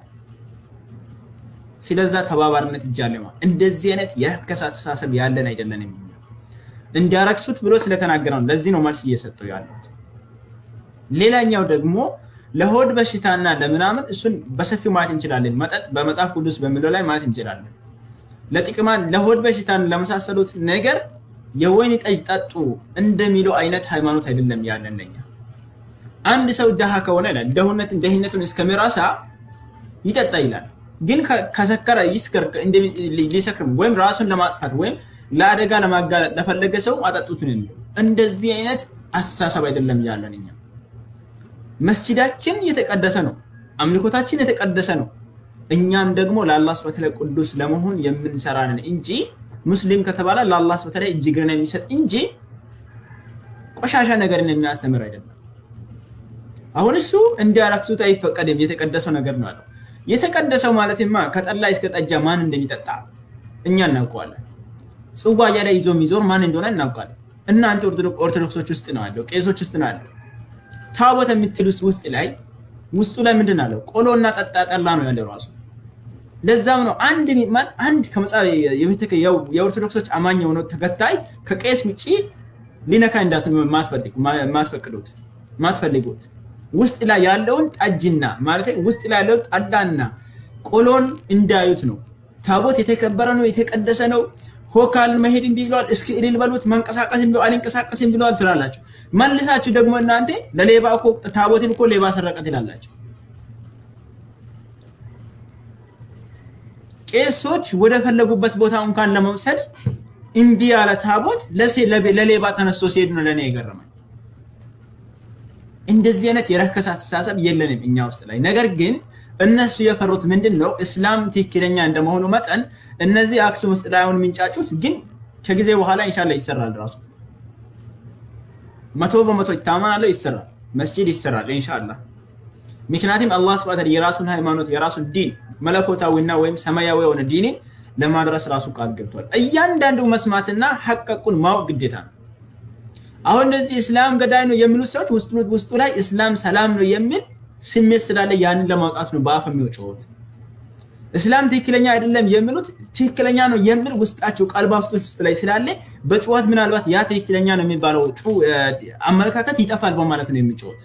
ስለዛ ተባባሪነት እጃለ እንደዚህ አይነት የረከሰ አስተሳሰብ ያለን አይደለንም። እንዲያረክሱት ብሎ ስለተናገረ ነው። ለዚህ ነው መልስ እየሰጠው ያሉት። ሌላኛው ደግሞ ለሆድ በሽታና ለምናምን እሱን በሰፊው ማየት እንችላለን። መጠጥ በመጽሐፍ ቅዱስ በሚለው ላይ ማየት እንችላለን። ለጥቅማ ለሆድ በሽታን ለመሳሰሉት ነገር የወይን ጠጅ ጠጡ እንደሚለው አይነት ሃይማኖት አይደለም ያለን ለኛ። አንድ ሰው ድሃ ከሆነ ይላል ደህነትን ደህነቱን እስከሚራሳ ይጠጣ ይላል። ግን ከሰከረ ይስከር ሊሰክርም ወይም ራሱን ለማጥፋት ወይም ለአደጋ ለማጋለጥ ለፈለገ ሰው አጠጡትን የሚለው እንደዚህ አይነት አስተሳሰብ አይደለም ያለን እኛ። መስጂዳችን የተቀደሰ ነው፣ አምልኮታችን የተቀደሰ ነው። እኛም ደግሞ ለአላህ ስብሐ ቅዱስ ለመሆን የምንሰራ ነን እንጂ ሙስሊም ከተባለ ለአላህ ስብሐ እጅግርን የሚሰጥ እንጂ ቆሻሻ ነገርን የሚያስተምር አይደለም። አሁን እሱ እንዲያረክሱት አይፈቀድም፣ የተቀደሰው ነገር ነው አለው። የተቀደሰው ማለትማ ከጠላ እስከ ጠጃ ማን እንደሚጠጣ እኛ እናውቀዋለን። ጽዋ ላይ ይዞ የሚዞር ማን እንደሆነ እናውቃለን። እናንተ ኦርቶዶክሶች ውስጥ ነው አለው፣ ቄሶች ውስጥ ነው አለው። ታቦት የምትሉት ውስጥ ላይ ውስጡ ላይ ምንድን አለው? ቆሎና ጠጣ ጠላ ነው ያለው ራሱ። ለዛም ነው አንድ ሚማን አንድ የኦርቶዶክሶች አማኝ የሆነው ተከታይ ከቄስ ውጭ ሊነካ እንዳት ማትፈቅዱት ማትፈልጉት ውስጥ ላይ ያለውን ጠጅና ማለት ውስጥ ላይ ያለውን ጠላና ቆሎን እንዳዩት ነው። ታቦት የተከበረ ነው፣ የተቀደሰ ነው። ሆካል መሄድ እንዲህ ብለዋል፣ እስኪ እልል በሉት፣ መንቀሳቀስ ብለዋል፣ አልንቀሳቀስም ብለዋል ትላላችሁ። መልሳችሁ ደግሞ እናንተ ለሌባ እኮ ታቦትን እኮ ሌባ ሰረቀ ትላላችሁ። ቄሶች ወደ ፈለጉበት ቦታ እንኳን ለመውሰድ እምቢ ያለ ታቦት ለሌባ ተነስቶ ሲሄድ ነው ለእኔ የገረመኝ። እንደዚህ አይነት የረከሰ አስተሳሰብ የለንም እኛ ውስጥ ላይ። ነገር ግን እነሱ የፈሩት ምንድን ነው? እስላም ትክክለኛ እንደመሆኑ መጠን እነዚህ አክሱም ውስጥ ላይ አሁን የሚንጫጩት ግን ከጊዜ በኋላ ኢንሻላህ ይሰራል። ራሱ መቶ በመቶ ይታመናለሁ፣ ይሰራል። መስጂድ ይሰራል ኢንሻላህ። ምክንያቱም አላህ ስብሐ የራሱን ሃይማኖት የራሱን ዲን መለኮታዊና ወይም ሰማያዊ የሆነ ዲንን ለማድረስ ራሱ ቃል ገብቷል። እያንዳንዱ መስማትና ሐቀቁን ማወቅ ግዴታ ነው። አሁን እንደዚህ እስላም ገዳይ ነው የሚሉት ሰዎች ውስጡ ላይ እስላም ሰላም ነው የሚል ስሜት ስላለ ያንን ለማውጣት ነው በአፍ የሚወጪውት። እስላም ትክክለኛ አይደለም የሚሉት ትክክለኛ ነው የሚል ውስጣቸው ቀልባ ውስጥ ላይ ስላለ በጩኸት ምናልባት ያ ትክክለኛ ነው የሚባለው አመለካከት ይጠፋል በማለት ነው የሚጮሁት።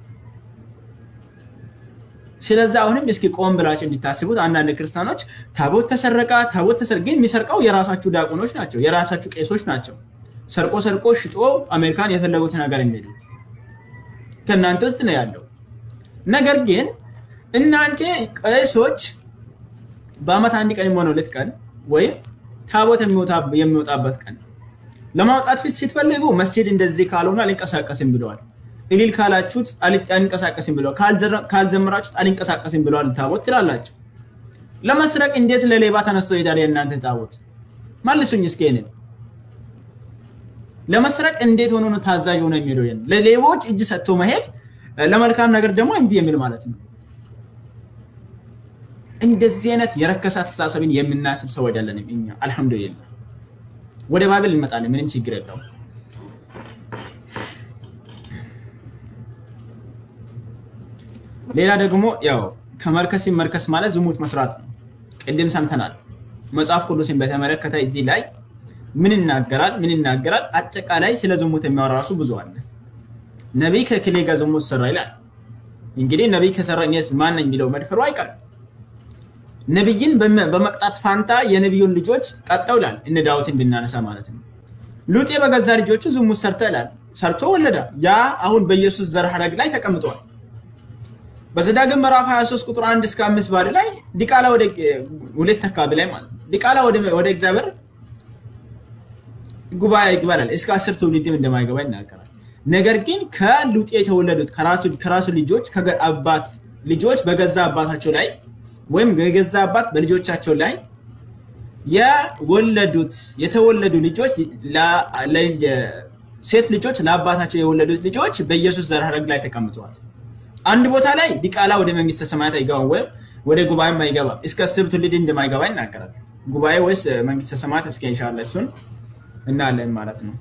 ስለዚህ አሁንም እስኪ ቆም ብላችሁ እንዲታስቡት አንዳንድ ክርስቲያኖች ታቦት ተሰረቃ ታቦት ተሰር ግን የሚሰርቀው የራሳችሁ ዲያቆኖች ናቸው፣ የራሳችሁ ቄሶች ናቸው። ሰርቆ ሰርቆ ሽጦ አሜሪካን የፈለጉትን ነገር የሚሄዱት ከእናንተ ውስጥ ነው ያለው። ነገር ግን እናንተ ቄሶች በአመት አንድ ቀን የሚሆነ ሁለት ቀን ወይም ታቦት የሚወጣበት ቀን ለማውጣት ፊት ስትፈልጉ መስጂድ እንደዚህ ካልሆነ አልንቀሳቀስም ብለዋል። እልል ካላችሁት አልንቀሳቀስም ብለዋል። ካልዘመራችሁት አልንቀሳቀስም ብለዋል ታቦት ትላላችሁ። ለመስረቅ እንዴት ለሌባ ተነስቶ ይሄዳል የእናንተ ታቦት? መልሱኝ እስኪ ይሄንን ለመስረቅ እንዴት ሆኖ ነው ታዛዥ ሆኖ የሚሄደው? ለሌቦች እጅ ሰጥቶ መሄድ ለመልካም ነገር ደግሞ እምቢ የሚል ማለት ነው። እንደዚህ አይነት የረከሰ አስተሳሰብን የምናስብ ሰው አይደለንም እኛ። አልሐምዱሊላህ ወደ ባብል እንመጣለን፣ ምንም ችግር የለውም። ሌላ ደግሞ ያው ከመርከስ መርከስ ማለት ዝሙት መስራት ነው። ቅድም ሰምተናል። መጽሐፍ ቅዱስን በተመለከተ እዚህ ላይ ምን ይናገራል? ምን ይናገራል? አጠቃላይ ስለ ዝሙት የሚያወራ ራሱ ብዙ አለ። ነቢይ ከክሌ ጋር ዝሙት ሰራ ይላል። እንግዲህ ነቢይ ከሰራ እኔስ ማን ነኝ የሚለው መድፈሩ አይቀርም። ነቢይን በመቅጣት ፋንታ የነቢዩን ልጆች ቀጠው ይላል። እነ ዳዊትን ብናነሳ ማለት ነው። ሉጤ በገዛ ልጆቹ ዝሙት ሰርተ ይላል። ሰርቶ ወለዳ። ያ አሁን በኢየሱስ ዘር ሐረግ ላይ ተቀምጧል። በዘዳግም ምዕራፍ 23 ቁጥር 1 እስከ 5 ባለ ላይ ዲቃላ ወደ ሁለት አካባቢ ላይ ማለት ነው ዲቃላ ወደ እግዚአብሔር ጉባኤ ይግባላል እስከ አስር ትውልድም እንደማይገባ ይናገራል። ነገር ግን ከሉጤ የተወለዱት ከራሱ ልጆች አባት ልጆች በገዛ አባታቸው ላይ ወይም የገዛ አባት በልጆቻቸው ላይ የወለዱት የተወለዱ ልጆች ሴት ልጆች ለአባታቸው የወለዱት ልጆች በኢየሱስ ዘር ሐረግ ላይ ተቀምጠዋል። አንድ ቦታ ላይ ዲቃላ ወደ መንግስተ ሰማያት አይገባም ወይም ወደ ጉባኤም አይገባም እስከ አስር ትውልድ እንደማይገባ ይናገራል። ጉባኤ ወይስ መንግስተ ሰማያት እስከ ኢንሻላህ እሱን እናለን ማለት ነው።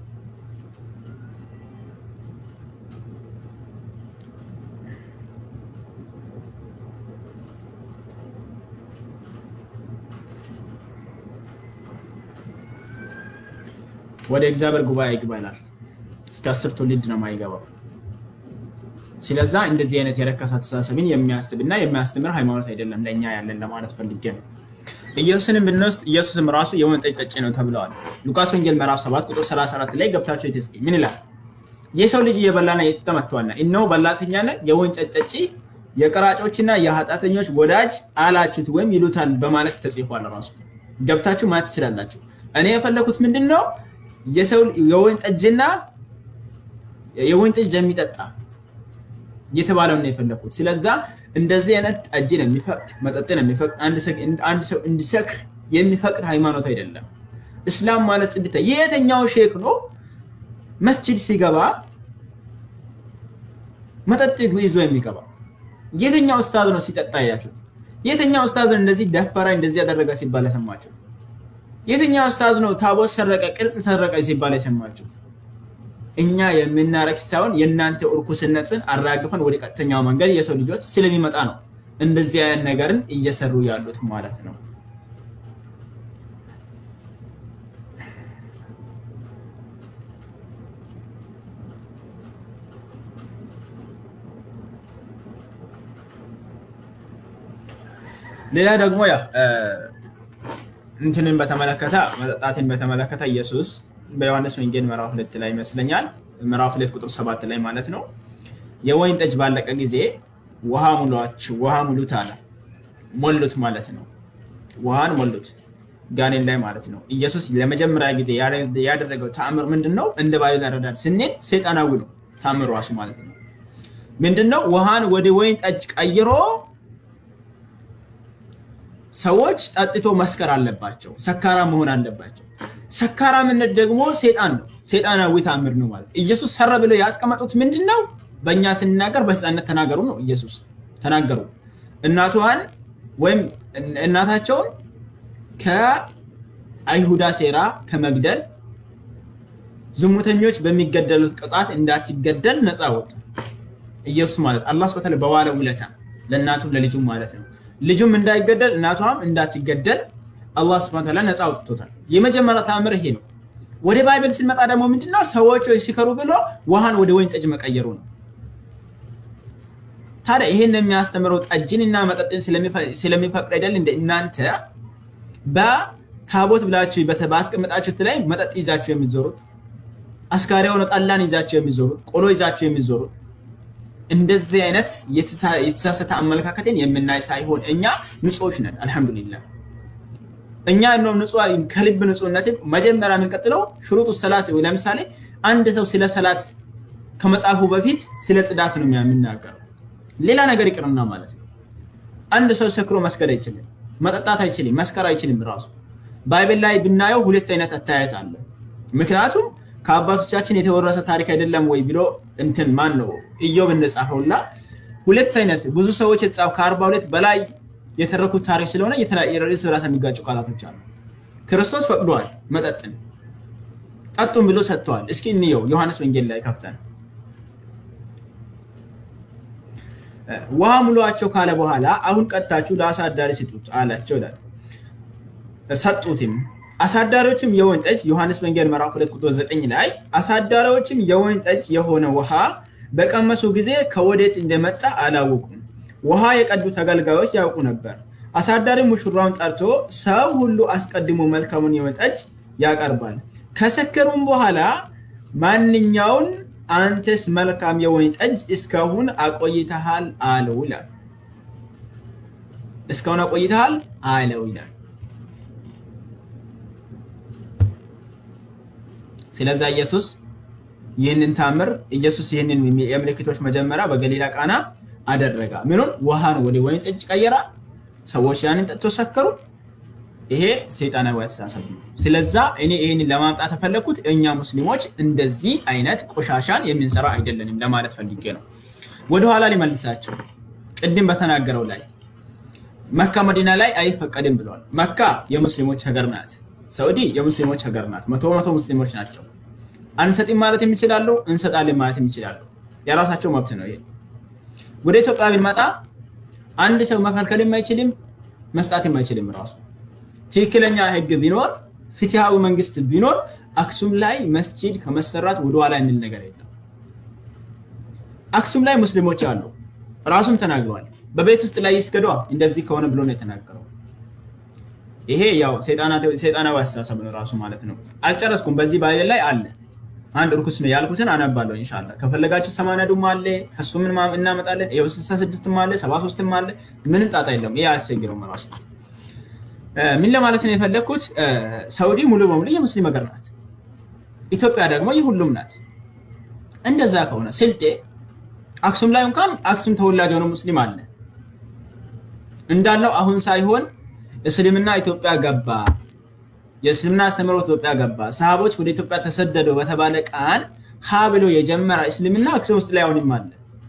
ወደ እግዚአብሔር ጉባኤ ይግባ ይላል። እስከ አስር ትውልድ ነው የማይገባው። ስለዛ እንደዚህ አይነት የረከሰ አስተሳሰብን የሚያስብ እና የሚያስተምር ሃይማኖት አይደለም ለእኛ ያለን ለማለት ፈልጌ ነው። ኢየሱስንም ብንወስድ ኢየሱስም ራሱ የወይን ጠጅ ጠጪ ነው ተብለዋል። ሉቃስ ወንጌል ምዕራፍ 7 ቁጥር 34 ላይ ገብታችሁ የተስቂ ምን ይላል? የሰው ልጅ እየበላና እየጠጣ መጥተዋልና እነሆ በላተኛና የወይን ጠጅ ጠጪ የቀራጮችና የኃጢአተኞች ወዳጅ አላችሁት ወይም ይሉታል በማለት ተጽፏል። ራሱ ገብታችሁ ማየት ትችላላችሁ። እኔ የፈለኩት ምንድን ነው የሰው የወይን ጠጅና የወይን ጠጅ የሚጠጣ እየተባለው ነው የፈለኩት። ስለዛ እንደዚህ አይነት ጠጅን የሚፈቅድ መጠጥን የሚፈቅድ አንድ ሰው እንዲሰክር የሚፈቅድ ሃይማኖት አይደለም። እስላም ማለት ጽድተ የየትኛው ሼክ ነው መስጂድ ሲገባ መጠጥ ይዞ የሚገባ? የትኛው ኡስታዝ ነው ሲጠጣ ያያችሁት? የትኛው ኡስታዝ ነው እንደዚህ ደፈራ እንደዚህ ያደረገ ሲባል የሰማችሁት? የትኛው ኡስታዝ ነው ታቦት ሰረቀ፣ ቅርጽ ሰረቀ ሲባል የሰማችሁት? እኛ የምናረግ ሳይሆን የእናንተ እርኩስነትን አራግፈን ወደ ቀጥተኛው መንገድ የሰው ልጆች ስለሚመጣ ነው እንደዚህ አይነት ነገርን እየሰሩ ያሉት ማለት ነው። ሌላ ደግሞ ያ እንትንን በተመለከተ መጠጣትን በተመለከተ ኢየሱስ በዮሐንስ ወንጌል ምዕራፍ ሁለት ላይ ይመስለኛል ምዕራፍ ሁለት ቁጥር ሰባት ላይ ማለት ነው የወይን ጠጅ ባለቀ ጊዜ ውሃ ሙሏችሁ ውሃ ሙሉት አለ። ሞሉት ማለት ነው። ውሃን ሞሉት ጋኔን ላይ ማለት ነው። ኢየሱስ ለመጀመሪያ ጊዜ ያደረገው ተአምር ምንድን ነው? እንደ ባይብል አረዳድ ስንሄድ ሰይጣናዊ ነው ተአምር ራሱ ማለት ነው። ምንድን ነው? ውሃን ወደ ወይን ጠጅ ቀይሮ ሰዎች ጠጥቶ መስከር አለባቸው። ሰካራ መሆን አለባቸው። ሰካራምነት ደግሞ ሴጣን ነው። ሴጣናዊ ተአምር ነው ማለት ኢየሱስ ሰራ ብለው ያስቀመጡት ምንድን ነው? በእኛ ስንናገር በህፃነት ተናገሩ ነው። ኢየሱስ ተናገሩ። እናቷን ወይም እናታቸውን ከአይሁዳ ሴራ ከመግደል ዝሙተኞች በሚገደሉት ቅጣት እንዳትገደል ነፃ ወጡ። ኢየሱስ ማለት አላህ ስብሐ በዋለ ውለታ ለእናቱም ለልጁም ማለት ነው። ልጁም እንዳይገደል እናቷም እንዳትገደል አላህ ስብሐ ወተዓላ ነፃ አውጥቶታል። የመጀመሪያ ተአምር ይሄ ነው። ወደ ባይብል ስንመጣ ደግሞ ምንድነው ሰዎች ሲከሩ ብሎ ውሃን ወደ ወይን ጠጅ መቀየሩ ነው። ታዲያ ይሄን የሚያስተምረው ጠጅንና መጠጥን ስለሚፈቅድ አይደል? እንደ እናንተ በታቦት ብላችሁ ባስቀመጣችሁት ላይ መጠጥ ይዛችሁ የሚዞሩት አስካሪ የሆነ ጠላን ይዛችሁ የሚዞሩት ቆሎ ይዛችሁ የሚዞሩት እንደዚህ አይነት የተሳሳተ አመለካከትን የምናይ ሳይሆን እኛ ንጹዎች ነን። አልሐምዱሊላህ እኛ ነው ንጹህ ከልብ ንጹህነት መጀመሪያ የምንቀጥለው ሽሩጡ ሰላት። ለምሳሌ አንድ ሰው ስለ ሰላት ከመጻፉ በፊት ስለ ጽዳት ነው የሚናገረው። ሌላ ነገር ይቅርና ማለት ነው። አንድ ሰው ሰክሮ መስገድ አይችልም፣ መጠጣት አይችልም፣ መስከር አይችልም። ራሱ ባይብል ላይ ብናየው ሁለት አይነት አተያየት አለ። ምክንያቱም ከአባቶቻችን የተወረሰ ታሪክ አይደለም ወይ ብሎ እንትን ማን ነው ኢዮብ እንደጻፈውና ሁለት አይነት ብዙ ሰዎች የተጻፉ ከአርባ ሁለት በላይ የተረኩት ታሪክ ስለሆነ እርስ በራስ የሚጋጩ ቃላቶች አሉ። ክርስቶስ ፈቅዷል መጠጥን ጠጡም ብሎ ሰጥተዋል። እስኪ እንየው ዮሐንስ ወንጌል ላይ ከፍተን ውሃ ሙሏቸው ካለ በኋላ አሁን ቀጥታችሁ ለአሳዳሪ ስጡት አላቸው ይላል። ሰጡትም። አሳዳሪዎችም የወይን ጠጅ ዮሐንስ ወንጌል ምዕራፍ ሁለት ቁጥር ዘጠኝ ላይ አሳዳሪዎችም የወይን ጠጅ የሆነ ውሃ በቀመሱ ጊዜ ከወዴት እንደመጣ አላወቁም። ውሃ የቀዱ ተገልጋዮች ያውቁ ነበር። አሳዳሪ ሙሽራውን ጠርቶ ሰው ሁሉ አስቀድሞ መልካሙን የወይን ጠጅ ያቀርባል፣ ከሰከሩም በኋላ ማንኛውን አንተስ መልካም የወይን ጠጅ እስካሁን አቆይተሃል አለው ይላል። እስካሁን አቆይተሃል አለው ይላል። ስለዛ ኢየሱስ ይህንን ታምር ኢየሱስ ይህንን የምልክቶች መጀመሪያ በገሊላ ቃና አደረጋ። ምኑን ውሃን ወደ ወይን ጠጅ ቀየራ። ሰዎች ያንን ጠጥቶ ሰከሩ። ይሄ ሰይጣናዊ አስተሳሰብ ነው። ስለዛ እኔ ይህንን ለማምጣት የፈለግኩት እኛ ሙስሊሞች እንደዚህ አይነት ቆሻሻን የምንሰራ አይደለንም ለማለት ፈልጌ ነው። ወደኋላ ሊመልሳቸው ቅድም በተናገረው ላይ መካ መዲና ላይ አይፈቀድም ብለዋል። መካ የሙስሊሞች ሀገር ናት። ሳዑዲ የሙስሊሞች ሀገር ናት። መቶ መቶ ሙስሊሞች ናቸው። አንሰጥም ማለት የሚችላሉ፣ እንሰጣለን ማለት የሚችላሉ። የራሳቸው መብት ነው ይሄ። ወደ ኢትዮጵያ ቢመጣ አንድ ሰው መከልከልም አይችልም፣ መስጣትም አይችልም ራሱ ትክክለኛ ህግ ቢኖር ፍትሃዊ መንግስት ቢኖር አክሱም ላይ መስጂድ ከመሰራት ወደኋላ የሚል ነገር የለም። አክሱም ላይ ሙስሊሞች አሉ፣ ራሱም ተናግረዋል። በቤት ውስጥ ላይ ይስገዷ እንደዚህ ከሆነ ብሎ ነው የተናገረው። ይሄ ያው ሰይጣናዊ አስተሳሰብ ነው ራሱ ማለት ነው። አልጨረስኩም። በዚህ ባይል ላይ አለ አንድ እርኩስ ነው ያልኩትን አነባለሁ ኢንሻላ። ከፈለጋችሁ ሰማንያዱም አለ ከሱ ምን እናመጣለን። ይኸው ስልሳ ስድስትም አለ ሰባ ሶስትም አለ። ምንም ጣጣ የለውም። ይሄ አያስቸግረውም ራሱ። ምን ለማለት ነው የፈለግኩት? ሳውዲ ሙሉ በሙሉ የሙስሊም ሀገር ናት። ኢትዮጵያ ደግሞ የሁሉም ናት። እንደዛ ከሆነ ስልጤ አክሱም ላይ እንኳን አክሱም ተወላጅ የሆነ ሙስሊም አለ እንዳለው አሁን ሳይሆን እስልምና ኢትዮጵያ ገባ፣ የእስልምና አስተምህሮ ኢትዮጵያ ገባ፣ ሰሃቦች ወደ ኢትዮጵያ ተሰደዱ በተባለ ቃል ሀ ብሎ የጀመረ እስልምና አክሱም ውስጥ ላይ አሁንም አለ።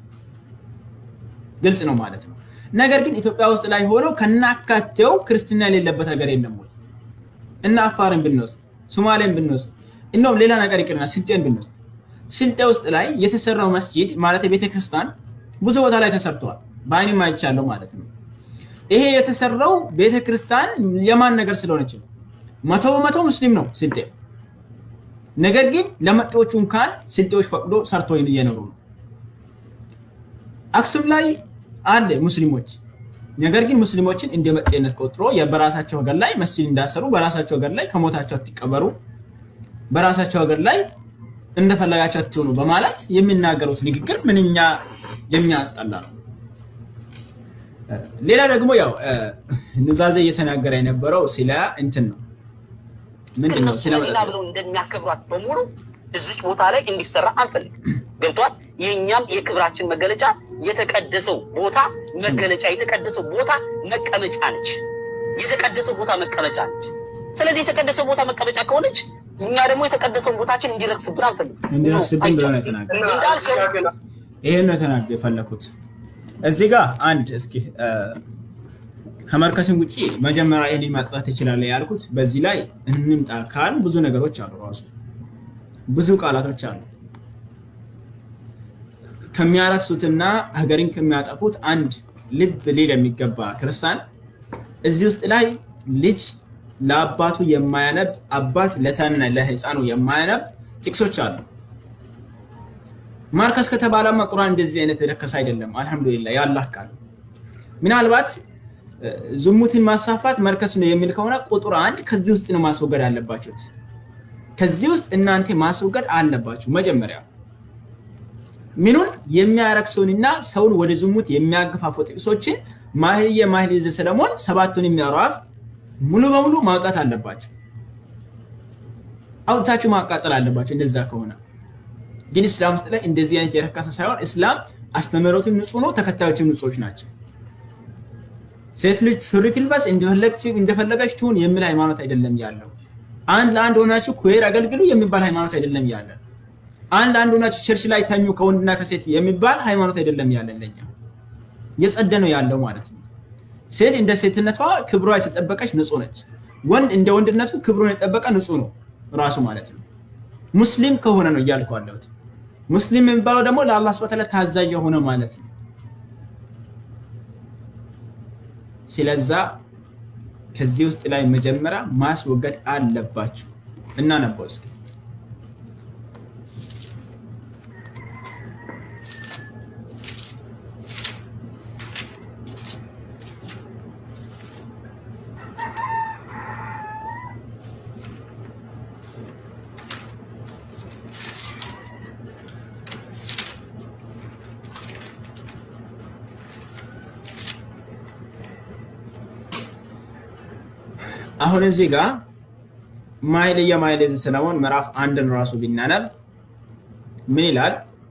ግልጽ ነው ማለት ነው። ነገር ግን ኢትዮጵያ ውስጥ ላይ ሆነው ከናካቴው ክርስትና የሌለበት ሀገር የለም ወይ? እና አፋርን ብንወስድ፣ ሶማሌን ብንወስድ፣ እንደውም ሌላ ነገር ይቅርና ስልጤን ብንወስድ ስልጤ ውስጥ ላይ የተሰራው መስጂድ ማለት ቤተክርስቲያን ብዙ ቦታ ላይ ተሰርተዋል። በአይንም አይቻለሁ ማለት ነው። ይሄ የተሰራው ቤተክርስቲያን የማን ነገር ስለሆነች ነው። መቶ በመቶ ሙስሊም ነው ስልጤ። ነገር ግን ለመጤዎቹ እንኳን ስልጤዎች ፈቅዶ ሰርቶ እየኖሩ ነው። አክሱም ላይ አለ ሙስሊሞች። ነገር ግን ሙስሊሞችን እንደ መጤነት ቆጥሮ በራሳቸው ሀገር ላይ መስጂድ እንዳሰሩ በራሳቸው ሀገር ላይ ከሞታቸው አትቀበሩ፣ በራሳቸው ሀገር ላይ እንደፈለጋቸው አትሆኑ በማለት የሚናገሩት ንግግር ምንኛ የሚያስጠላ ነው። ሌላ ደግሞ ያው ኑዛዜ እየተናገረ የነበረው ስለ እንትን ነው። ምንድን ነው ስለ መዲና ብለው እንደሚያከብሯት በሙሉ እዚች ቦታ ላይ እንዲሰራ አንፈልግም። ገብቷል። የእኛም የክብራችን መገለጫ የተቀደሰው ቦታ መገለጫ የተቀደሰው ቦታ መቀመጫ ነች። የተቀደሰው ቦታ መቀመጫ ነች። ስለዚህ የተቀደሰው ቦታ መቀመጫ ከሆነች እኛ ደግሞ የተቀደሰውን ቦታችን እንዲረክስብን አንፈልግም። እንዲረክስብን ብለው ነው የተናገረው። ይሄን ነው የተናገ የፈለኩት እዚህ ጋር አንድ እስኪ ከመርከስም ውጭ መጀመሪያ ይህን ማጽዳት ይችላል ያልኩት በዚህ ላይ እንምጣ ካል ብዙ ነገሮች አሉ። ራሱ ብዙ ቃላቶች አሉ። ከሚያረክሱትና ሀገርን ከሚያጠፉት አንድ ልብ ሊል የሚገባ ክርስቲያን እዚህ ውስጥ ላይ ልጅ ለአባቱ የማያነብ አባት ለተነ ለህፃኑ የማያነብ ጥቅሶች አሉ። ማርከስ ከተባለማ ቁርአን እንደዚህ አይነት የረከሰ አይደለም። አልሐምዱሊላ የአላህ ቃል ምናልባት ዝሙትን ማስፋፋት መርከስ ነው የሚል ከሆነ ቁጥር አንድ ከዚህ ውስጥ ነው ማስወገድ አለባችሁት። ከዚህ ውስጥ እናንተ ማስወገድ አለባችሁ። መጀመሪያ ምኑን የሚያረክሰውንና ሰውን ወደ ዝሙት የሚያገፋፉ ጥቅሶችን ማህልየ ማህልየ ሰለሞን ሰባቱን የሚያሯፍ ሙሉ በሙሉ ማውጣት አለባቸው። አውጥታችሁ ማቃጠል አለባቸው። እንደዛ ከሆነ ግን እስላም ውስጥ ላይ እንደዚህ አይነት የረከሰ ሳይሆን እስላም አስተምህሮትም ንጹህ ነው፣ ተከታዮችም ንጹዎች ናቸው። ሴት ልጅ ሱሪ ትልበስ እንደፈለገች ትሁን የሚል ሃይማኖት አይደለም ያለው። አንድ ለአንድ ሆናችሁ ኩዌር አገልግሉ የሚባል ሃይማኖት አይደለም ያለ። አንድ ለአንድ ሆናችሁ ቸርች ላይ ተኙ ከወንድና ከሴት የሚባል ሃይማኖት አይደለም ያለን። ለኛ የጸደ ነው ያለው ማለት ነው። ሴት እንደ ሴትነቷ ክብሯ የተጠበቀች ንጹህ ነች። ወንድ እንደ ወንድነቱ ክብሩን የጠበቀ ንጹህ ነው ራሱ ማለት ነው። ሙስሊም ከሆነ ነው እያልኩ አለሁት። ሙስሊም የሚባለው ደግሞ ለአላህ ስብሐ ወተዓላ ታዛዥ የሆነ ማለት ነው። ስለዛ ከዚህ ውስጥ ላይ መጀመሪያ ማስወገድ አለባችሁ። እናነበው እስኪ አሁን እዚህ ጋር ማይልየ ማይልየ ሰለሞን ምዕራፍ አንድን ራሱ ቢናነብ ምን ይላል?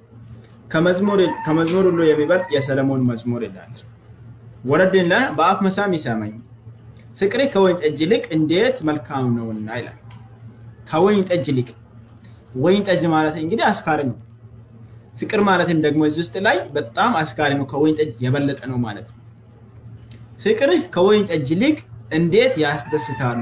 ከመዝሙር ሁሉ የሚበልጥ የሰለሞን መዝሙር ይላል። ወረድን በአፍ መሳም ይሰማኝ ፍቅሬ ከወይን ጠጅ ይልቅ እንዴት መልካም ነውና ይላል። ከወይን ጠጅ ይልቅ ወይን ጠጅ ማለት እንግዲህ አስካሪ ነው። ፍቅር ማለትም ደግሞ እዚህ ውስጥ ላይ በጣም አስካሪ ነው። ከወይን ጠጅ የበለጠ ነው ማለት ነው። ፍቅርህ ከወይን ጠጅ ይልቅ እንዴት ያስደስታሉ!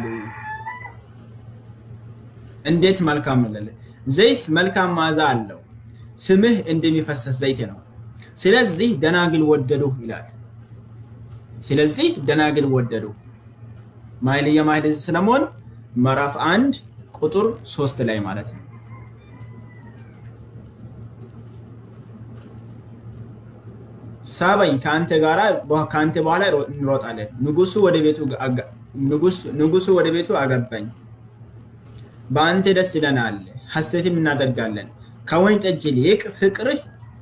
እንዴት መልካም ነው! ዘይት መልካም መዓዛ አለው፣ ስምህ እንደሚፈሰስ ዘይት ነው። ስለዚህ ደናግል ወደዱ ይላል። ስለዚህ ደናግል ወደዱ። ማይልየ ማይልየ ሰለሞን ምዕራፍ አንድ ቁጥር ሶስት ላይ ማለት ነው። ሳበኝ ከአንተ ጋራ ከአንተ በኋላ እንሮጣለን። ንጉሱ ወደ ቤቱ ንጉሱ ወደ ቤቱ አገባኝ። በአንተ ደስ ይለናል፣ ሐሴትም እናደርጋለን። ከወይን ጠጅ ይልቅ ፍቅርህ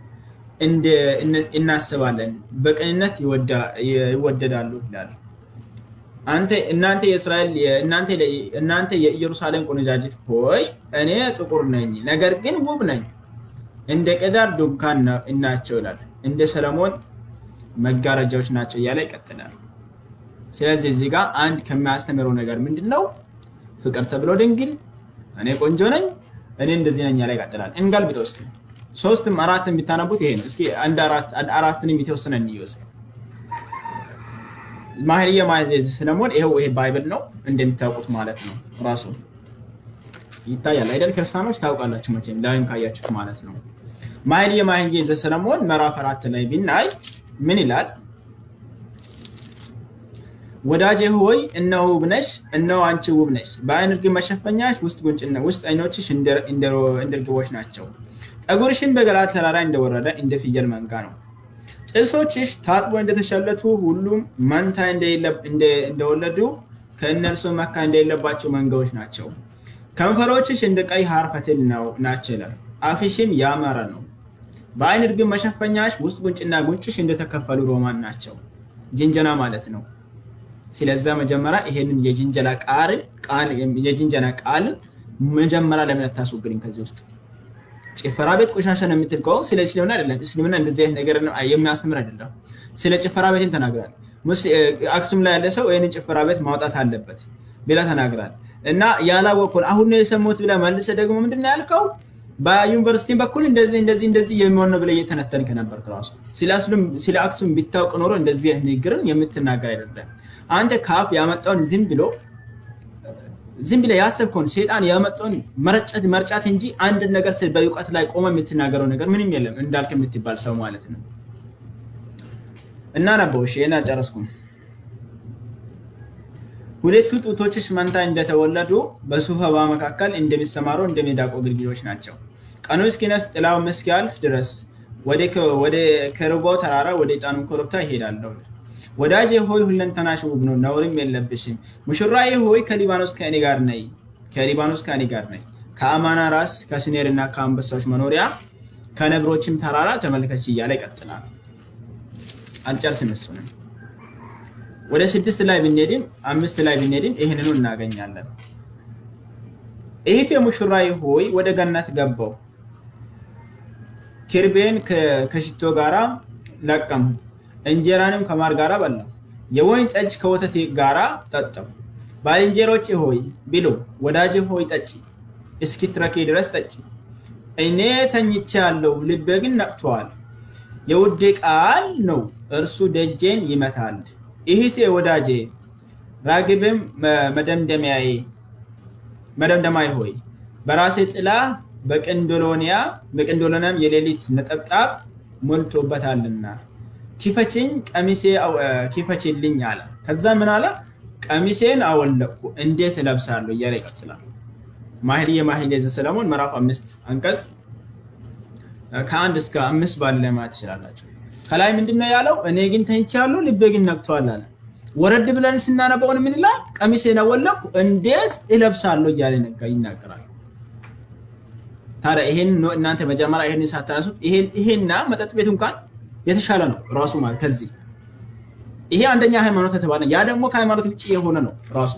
እናስባለን፣ በቅንነት ይወደዳሉ ይላል። እናንተ የእስራኤል እናንተ የኢየሩሳሌም ቆነጃጅት ሆይ እኔ ጥቁር ነኝ፣ ነገር ግን ውብ ነኝ፣ እንደ ቀዳር ድንኳን ናቸው ይላል። እንደ ሰለሞን መጋረጃዎች ናቸው እያለ ይቀጥላል። ስለዚህ እዚህ ጋር አንድ ከሚያስተምረው ነገር ምንድን ነው? ፍቅር ተብሎ ድንግል፣ እኔ ቆንጆ ነኝ፣ እኔ እንደዚህ ነኝ ያለ ይቀጥላል። እንገልብጠው እስኪ ሶስትም አራትም ቢታነቡት ይሄ ነው። እስኪ አንድ አራትንም የተወሰነ እንየው እስኪ ማህርየ ማህሌ ሰለሞን ይኸው ይሄ ባይብል ነው እንደሚታውቁት ማለት ነው። ራሱ ይታያል አይደል? ክርስቲያኖች ታውቃላችሁ መቼም ላይም ካያችሁት ማለት ነው። ማህርየ ማህሌ ዘሰለሞን ምዕራፍ አራት ላይ ብናይ ምን ይላል? ወዳጄ ሆይ እነሆ ውብ ነሽ፣ እነሆ አንቺ ውብ ነሽ። በዓይን ርግብ መሸፈኛሽ ውስጥ ጉንጭና ውስጥ ዓይኖችሽ እንደ ርግቦች ናቸው። ጠጉርሽን በገለዓድ ተራራ እንደወረደ እንደ ፍየል መንጋ ነው። ጥርሶችሽ ታጥቦ እንደተሸለቱ ሁሉም መንታ እንደወለዱ ከእነርሱ መካ እንደሌለባቸው መንጋዎች ናቸው። ከንፈሮችሽ እንደ ቀይ ሐር ፈትል ናቸው ይላል። አፍሽም ያማረ ነው። በዓይን ርግብ መሸፈኛሽ ውስጥ ጉንጭና ጉንጭሽ እንደተከፈሉ ሮማን ናቸው። ጅንጀና ማለት ነው። ስለዛ መጀመሪያ ይሄንን የጅንጀና ቃል የጅንጀና ቃል መጀመሪያ ለምን አታስወግድኝ ከዚህ ውስጥ ጭፈራ ቤት ቆሻሻ ነው የምትል ከሆነ ስለ እስልምና አይደለም። እስልምና እንደዚህ አይነት ነገር የሚያስተምር አይደለም። ስለ ጭፈራ ቤትም ተናግራል። አክሱም ላይ ያለ ሰው ይህንን ጭፈራ ቤት ማውጣት አለበት ብላ ተናግራል። እና ያላወቅኩን አሁን ነው የሰሙት ብላ መልሰ ደግሞ ምንድን ነው ያልከው? በዩኒቨርሲቲ በኩል እንደዚህ እንደዚህ እንደዚህ የሚሆን ነው ብለህ እየተነተንክ ነበር። ራሱ ስለ አክሱም ቢታውቅ ኖሮ እንደዚህ አይነት ንግግርን የምትናገር አይደለም። አንተ ካፍ ያመጣውን ዝም ብሎ ዝም ብለህ ያሰብከውን ሴጣን ያመጣውን መርጨት መርጫት እንጂ አንድ ነገር በእውቀት ላይ ቆመ የምትናገረው ነገር ምንም የለም። እንዳልክ የምትባል ሰው ማለት ነው። እና ነበው እሺ፣ እና ጨረስኩም። ሁለቱ ጡቶችሽ መንታ እንደተወለዱ በሱፍ አበባ መካከል እንደሚሰማሩ እንደ ሚዳቆ ግልገሎች ናቸው። ቀኑ እስኪነፍስ ጥላው እስኪያልፍ ድረስ ወደ ከርቦው ተራራ ወደ ጣኑ ኮረብታ ይሄዳለሁ። ወዳጄ ሆይ ሁለንተናሽ ውብ ነው፣ ነውርም የለብሽም። ሙሽራዬ ሆይ ከሊባኖስ ከእኔ ጋር ነይ፣ ከሊባኖስ ከእኔ ጋር ነይ። ከአማና ራስ ከስኔርና ከአንበሳዎች መኖሪያ ከነብሮችም ተራራ ተመልከች እያለ ይቀጥላል። አልጨርስም እሱንም ወደ ስድስት ላይ ብንሄድም አምስት ላይ ብንሄድም ይህንኑ እናገኛለን። እህቴ ሙሽራዬ ሆይ ወደ ገነት ገባው፣ ኪርቤን ከሽቶ ጋራ ለቀሙ፣ እንጀራንም ከማር ጋራ በላው፣ የወይን ጠጅ ከወተት ጋራ ጠጣው። ባልንጀሮቼ ሆይ ብሉ፣ ወዳጄ ሆይ ጠጪ፣ እስኪትረኪ ድረስ ጠጪ። እኔ ተኝቼ ያለው ልቤ ግን ነቅቷል። የውዴ ቃል ነው፣ እርሱ ደጄን ይመታል። እህቴ ወዳጄ ራግብም መደምደሚያዬ መደምደማይ ሆይ በራሴ ጥላ በቅንዶሎኒያ በቅንዶሎኒያም የሌሊት ነጠብጣብ ሞልቶበታልና ኪፈችኝ ቀሚሴ ኪፈችልኝ አለ። ከዛ ምን አለ? ቀሚሴን አወለቅኩ እንዴት እለብሳለሁ እያለ ይቀጥላል። ማህልየ ማህልየ ዘሰለሞን ምዕራፍ አምስት አንቀጽ ከአንድ እስከ አምስት ባለ ማየት ትችላላችሁ። ከላይ ምንድነው ያለው? እኔ ግን ተኝቻለሁ ልቤ ግን ነቅቷል አለ። ወረድ ብለን ስናነበውን ምን ይላል? ቀሚሴን አወለቅኩ እንዴት እለብሳለሁ እያለ ይናገራል። ታዲያ ይሄን እናንተ መጀመሪያ ይሄን ሳታነሱት ይሄና መጠጥ ቤት እንኳን የተሻለ ነው ራሱ ማለት ከዚህ ይሄ አንደኛ ሃይማኖት የተባለ ያ ደግሞ ከሃይማኖት ውጭ የሆነ ነው ራሱ።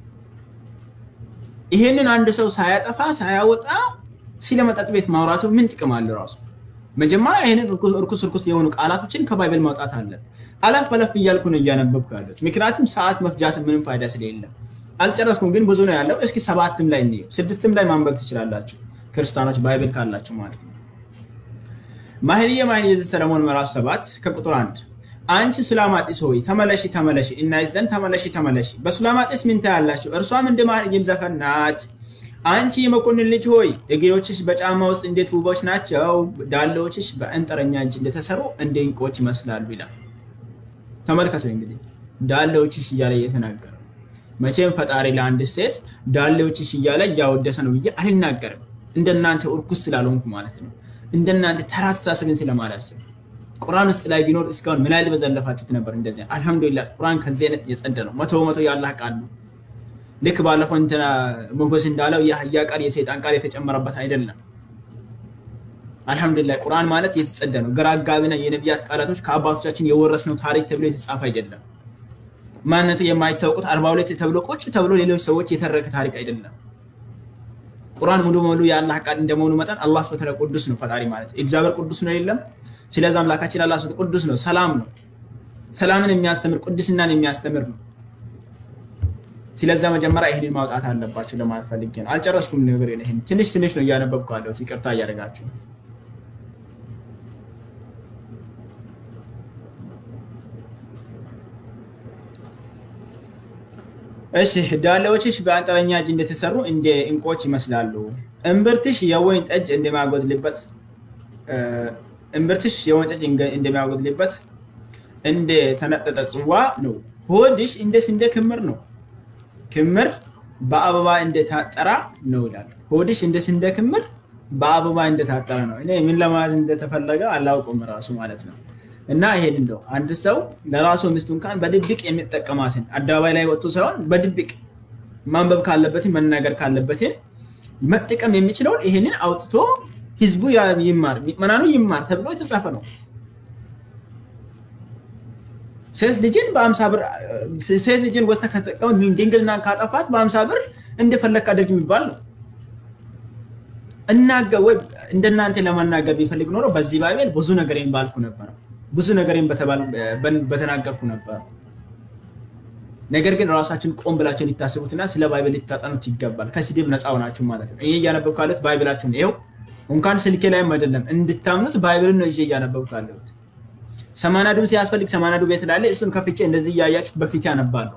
ይሄንን አንድ ሰው ሳያጠፋ ሳያወጣ ስለ መጠጥ ቤት ማውራቱ ምን ጥቅም አለ ራሱ? መጀመሪያ ይህንን እርኩስ እርኩስ የሆኑ ቃላቶችን ከባይብል ማውጣት አለን። አለፍ በለፍ እያልኩ ነው እያነበብኩ ያሉት፣ ምክንያቱም ሰዓት መፍጃት ምንም ፋይዳ ስለሌለ። አልጨረስኩም ግን ብዙ ነው ያለው። እስኪ ሰባትም ላይ እንየው፣ ስድስትም ላይ ማንበብ ትችላላችሁ ክርስቲያኖች ባይብል ካላችሁ ማለት ነው። ማህልየ ማህልየ ዘሰለሞን ምዕራፍ ሰባት ከቁጥር አንድ አንቺ ሱላማጢስ ሆይ ተመለሺ ተመለሺ፣ እናይ ዘንድ ተመለሺ ተመለሺ። በሱላማጢስ ምን ታያላችሁ? እርሷም እንደ ማህልይም ዘፈን ናት። አንቺ የመኮንን ልጅ ሆይ እግሮችሽ በጫማ ውስጥ እንዴት ውቦች ናቸው፣ ዳሌዎችሽ በእንጥረኛ እጅ እንደተሰሩ እንደ ዕንቁዎች ይመስላሉ ይላል። ተመልከቱ እንግዲህ ዳሌዎችሽ እያለ እየተናገረ መቼም ፈጣሪ ለአንድ ሴት ዳሌዎችሽ እያለ እያወደሰ ነው ብዬ አልናገርም። እንደናንተ እርኩስ ስላልሆንኩ ማለት ነው። እንደናንተ ተራ አስተሳሰብን ስለማላስብ ቁርአን ውስጥ ላይ ቢኖር እስካሁን ምን ያህል በዘለፋችሁት ነበር። እንደዚህ አልሐምዱሊላህ ቁርአን ከዚህ አይነት የጸደ ነው። መቶ በመቶ የአላህ ቃል ነው። ልክ ባለፈው እንትና ሞገስ እንዳለው የአህያ ቃል የሰይጣን ቃል የተጨመረበት አይደለም። አልሐምዱሊላህ ቁርአን ማለት የተጸደ ነው። ግራ አጋቢና የነቢያት ቃላቶች ከአባቶቻችን የወረስነው ታሪክ ተብሎ የተጻፈ አይደለም። ማንነቱ የማይታወቁት አርባ ሁለት ተብሎ ቁጭ ተብሎ ሌሎች ሰዎች የተረከ ታሪክ አይደለም። ቁርአን ሙሉ በሙሉ የአላህ ቃል እንደመሆኑ መጠን አላህ ስብሐ ወተዓላ ቅዱስ ነው። ፈጣሪ ማለት እግዚአብሔር ቅዱስ ነው የለም። ስለዚህ አምላካችን አላህ ስብሐ ቅዱስ ነው፣ ሰላም ነው። ሰላምን የሚያስተምር ቅድስናን የሚያስተምር ነው። ስለዛ መጀመሪያ ይህንን ማውጣት አለባቸው ለማለት ፈልጌ ነው። አልጨረስኩም ነገር ይህን ትንሽ ትንሽ ነው እያነበብኩ ያለሁት፣ ይቅርታ እያደረጋችሁ እሺ ዳሌዎችሽ በአንጥረኛ እጅ እንደተሰሩ እንደ እንቆች ይመስላሉ። እምብርትሽ የወይን ጠጅ እንደሚያጎድልበት እምብርትሽ የወይን ጠጅ እንደሚያጎድልበት እንደ ተነጠጠ ጽዋ ነው። ሆድሽ እንደ ስንዴ ክምር ነው። ክምር በአበባ እንደታጠራ ነው ይላል። ሆድሽ እንደ ስንዴ ክምር በአበባ እንደታጠረ ነው። እኔ ምን ለማለት እንደተፈለገ አላውቅም ራሱ ማለት ነው። እና ይሄን እንደው አንድ ሰው ለራሱ ሚስቱ እንኳን በድብቅ የሚጠቀማትን አደባባይ ላይ ወጥቶ ሳይሆን በድብቅ ማንበብ ካለበትን መናገር ካለበትን መጠቀም የሚችለውን ይሄንን አውጥቶ ህዝቡ ይማር፣ ምዕመናኑ ይማር ተብሎ የተጻፈ ነው። ሴት ልጅን በአምሳ ብር ሴት ልጅን ወስተ ከተጠቀሙ ድንግልና ካጠፋት በአምሳ ብር እንደፈለግ አድርግ የሚባል ነው። እናገ ወይ እንደናንተ ለመናገር ቢፈልግ ኖሮ በዚህ ባይቤል ብዙ ነገሬን ባልኩ ነበር፣ ብዙ ነገሬን በተናገርኩ ነበር። ነገር ግን ራሳችን ቆም ብላችሁ ሊታስቡትና ስለ ባይብል ሊታጠኑት ይገባል። ከስድብ ነፃ ሆናችሁ ማለት ነው። ይሄ እያነበብኩ ያለሁት ባይብላችሁን ይኸው እንኳን ስልኬ ላይም አይደለም እንድታምኑት ባይብልን ነው ይዤ እያነበብኩ ያለሁት። ሰማናዱ ሲያስፈልግ ሰማናዱ ቤት ላለ እሱን ከፍቼ እንደዚህ እያያችሁት በፊት ያነባለሁ።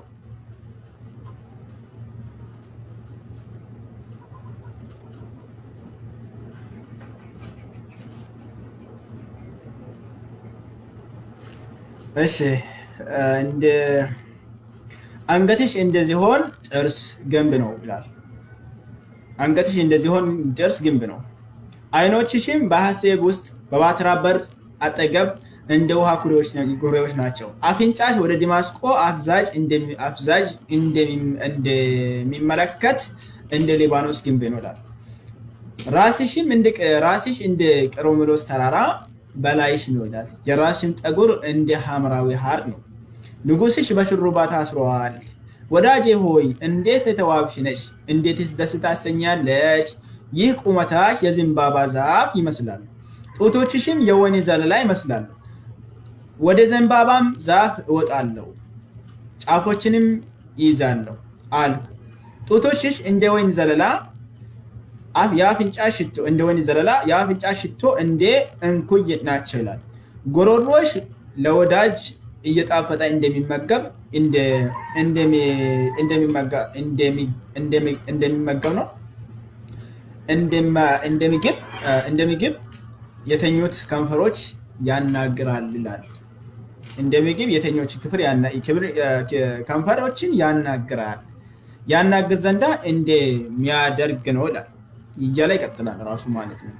እሺ እንደ አንገትሽ እንደዚሆን ጥርስ ግንብ ነው ይላል። አንገትሽ እንደዚሆን ጥርስ ግንብ ነው። አይኖችሽም በሐሴብ ውስጥ በባትራ በር አጠገብ እንደ ውሃ ኩሬዎች ናቸው። አፍንጫሽ ወደ ዲማስቆ አፍዛዥ እንደሚመለከት እንደ ሊባኖስ ግንብ ነው ይላል። ራስሽም ራስሽ እንደ ቀርሜሎስ ተራራ በላይሽ ነው ይላል። የራስሽም ጠጉር እንደ ሐምራዊ ሐር ነው። ንጉስሽ በሽሩባ ታስሯል። ወዳጄ ሆይ እንዴት የተዋብሽ ነሽ! እንዴትስ ደስ ታሰኛለሽ! ይህ ቁመታሽ የዘንባባ ዛፍ ይመስላል፣ ጡቶችሽም የወይን ዘለላ ይመስላሉ። ወደ ዘንባባም ዛፍ እወጣለሁ፣ ጫፎችንም ይይዛለሁ አልሁ። ጡቶችሽ እንደ ወይን ዘለላ የአፍንጫ ሽቶ እንደ ወይን ዘለላ የአፍንጫ ሽቶ እንደ እንኩይ ናቸው ይላል። ጎሮሮሽ ለወዳጅ እየጣፈጠ እንደሚመገብ እንደሚመገብ ነው እንደ ምግብ የተኙት ከንፈሮች ያናግራል ይላል። እንደ ምግብ የተኞች ክፍል ከንፈሮችን ያናግራል ያናግር ዘንዳ እንደሚያደርግ ነው ይላል። እያለ ይቀጥላል ራሱ ማለት ነው።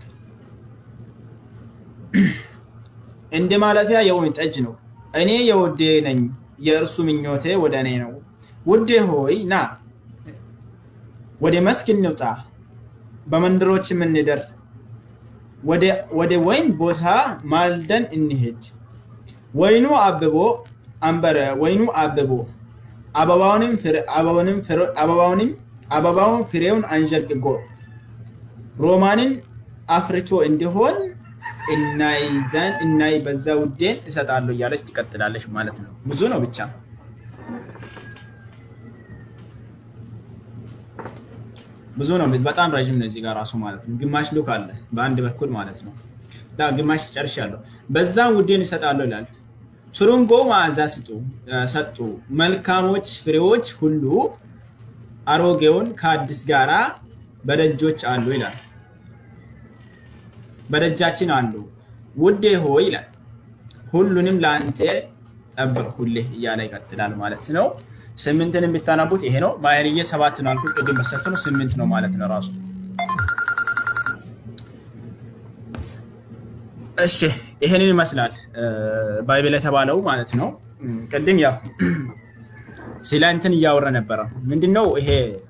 እንደ ማለፊያ የወይን ጠጅ ነው። እኔ የውዴ ነኝ፣ የእርሱ ምኞቴ ወደ እኔ ነው። ውዴ ሆይ ና ወደ መስክ እንውጣ፣ በመንደሮችም እንደር፣ ወደ ወይን ቦታ ማልደን እንሄድ። ወይኑ አብቦ አንበረ ወይኑ አብቦ አበባውንም አበባውን ፍሬውን አንዠርግጎ ሮማንን አፍርቶ እንዲሆን እናይዘን እናይ በዛ ውዴን እሰጣለሁ እያለች ትቀጥላለች ማለት ነው። ብዙ ነው ብቻ ብዙ ነው። በጣም ረዥም ነው እዚህ ጋር ራሱ ማለት ነው። ግማሽ ሉክ አለ በአንድ በኩል ማለት ነው። ግማሽ ጨርሻለሁ። በዛም ውዴን እሰጣለሁ ይላል። ትሩንጎ መዓዛ ሰጡ፣ መልካሞች ፍሬዎች ሁሉ አሮጌውን ከአዲስ ጋራ በደጆች አሉ ይላል። በደጃችን አሉ። ውዴ ሆይ ይላል። ሁሉንም ለአንተ ጠበቅሁልህ እያለ ይቀጥላል ማለት ነው። ስምንትን የምታነቡት ይሄ ነው። ማየርዬ ሰባት ነው አልኩት ቅድም መሰረት ነው። ስምንት ነው ማለት ነው ራሱ። እሺ ይሄንን ይመስላል ባይብል የተባለው ማለት ነው። ቅድም ያው ስለ እንትን እያወራ ነበረ። ምንድነው ይሄ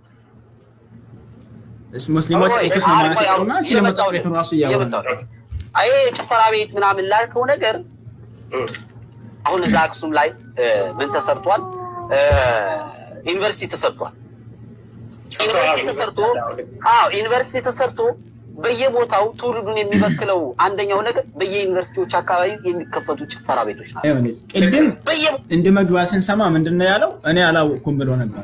ሙስሊሞች ቁስ ነው ማለት ይቀሩና ስለ መጠጥ ቤቱ ራሱ እያወራ ይሄ ጭፈራ ቤት ምናምን ላልከው ነገር አሁን እዛ አክሱም ላይ ምን ተሰርቷል? ዩኒቨርሲቲ ተሰርቷል። ዩኒቨርሲቲ ተሰርቶ አዎ ዩኒቨርሲቲ ተሰርቶ በየቦታው ትውልዱን የሚበክለው አንደኛው ነገር በየዩኒቨርሲቲዎች አካባቢ የሚከፈቱ ጭፈራ ቤቶች ናቸው። ቅድም እንደ መግቢያ ስንሰማ ምንድን ነው ያለው? እኔ አላወቅኩም ብሎ ነበር።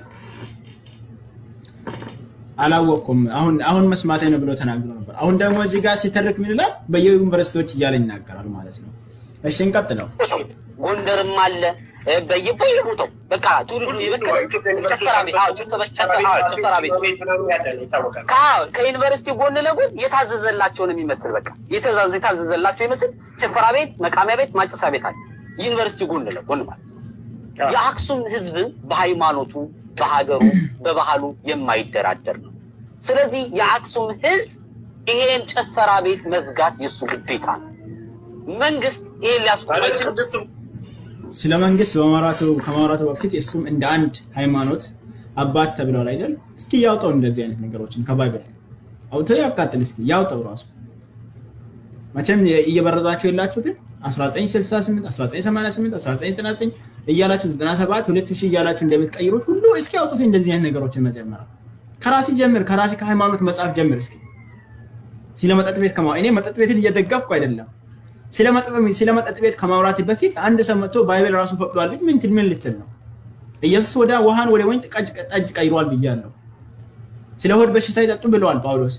አላወቅኩም አሁን አሁን መስማቴ ነው ብሎ ተናግሮ ነበር። አሁን ደግሞ እዚህ ጋር ሲተርክ ምን ይላል? በየዩኒቨርሲቲዎች እያለ ይናገራል ማለት ነው። እሺ እንቀጥለው። ጎንደርም አለ በየቦታው በቃ ትውልዱ የበከለ ጭፈራ ቤት ጭፈራ ቤት ከዩኒቨርሲቲ ጎን ለጎን የታዘዘላቸው ነው የሚመስል በቃ የታዘዘላቸው ይመስል ጭፈራ ቤት፣ መቃሚያ ቤት፣ ማጨሳ ቤት አለ ዩኒቨርሲቲ ጎን ለጎን ማለት የአክሱም ህዝብ በሃይማኖቱ፣ በሀገሩ፣ በባህሉ የማይደራደር ነው። ስለዚህ የአክሱም ህዝብ ይሄን ጭፈራ ቤት መዝጋት የእሱ ግዴታ ነው። መንግስት ይሄን ሊያስቆም ስለ መንግስት በማውራቱ ከማውራቱ በፊት እሱም እንደ አንድ ሃይማኖት አባት ተብሏል አይደል? እስኪ ያውጣው እንደዚህ አይነት ነገሮችን ከባይብል አውቶ ያቃጥል። እስኪ ያውጣው ራሱ መቼም እየበረዛችሁ የላችሁትም 1968 1988 1999 እያላችሁ 97 2000 እያላችሁ እንደምትቀይሩት ሁሉ እስኪ አውጡት እንደዚህ አይነት ነገሮችን መጀመሪያ ከራሲ ጀምር፣ ከራሲ ከሃይማኖት መጽሐፍ ጀምር። እስኪ ስለ መጠጥ ቤት ከማ እኔ መጠጥ ቤትን እየደገፍኩ አይደለም ስለ መጠጥ ቤት ከማውራት በፊት አንድ ሰው መጥቶ ባይብል ራሱ ፈቅዷል። ምን ምን ልትል ነው? ኢየሱስ ወደ ውሃን ወደ ወይን ጠጅ ቀይሯል ብያለሁ። ስለ ሆድ በሽታ ይጠጡ ብለዋል ጳውሎስ።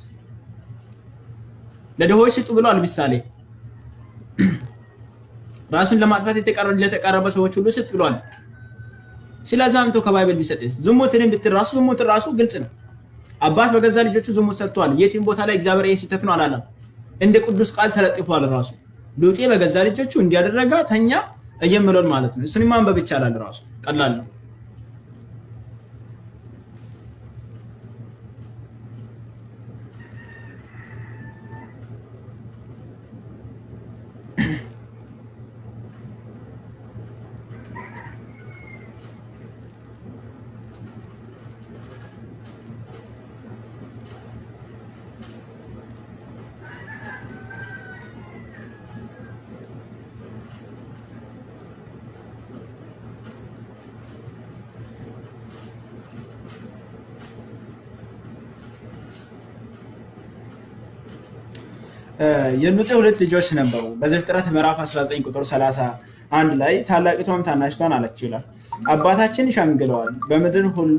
ለድሆች ስጡ ብለዋል ምሳሌ። ራሱን ለማጥፋት ለተቃረበ ሰዎች ሁሉ ስጥ ብሏል። ስለዛ አምቶ ከባይብል ቢሰጥስ ዝሙትን ብትል ራሱ ዝሙትን ራሱ ግልጽ ነው። አባት በገዛ ልጆቹ ዝሙት ሰርተዋል። የትም ቦታ ላይ እግዚአብሔር ይህ ስህተት ነው አላለም። እንደ ቅዱስ ቃል ተለጥፏል ራሱ ሉጤ በገዛ ልጆቹ እንዲያደረጋ ተኛ እየምለውን ማለት ነው። እሱን ማንበብ ይቻላል። ራሱ ቀላል ነው። የሉጤ ሁለት ልጆች ነበሩ። በዘፍጥረት ምዕራፍ 19 ቁጥር 31 ላይ ታላቂቷም ታናሽቷን አለችው ይላል። አባታችን ሸምግለዋል፣ በምድር ሁሉ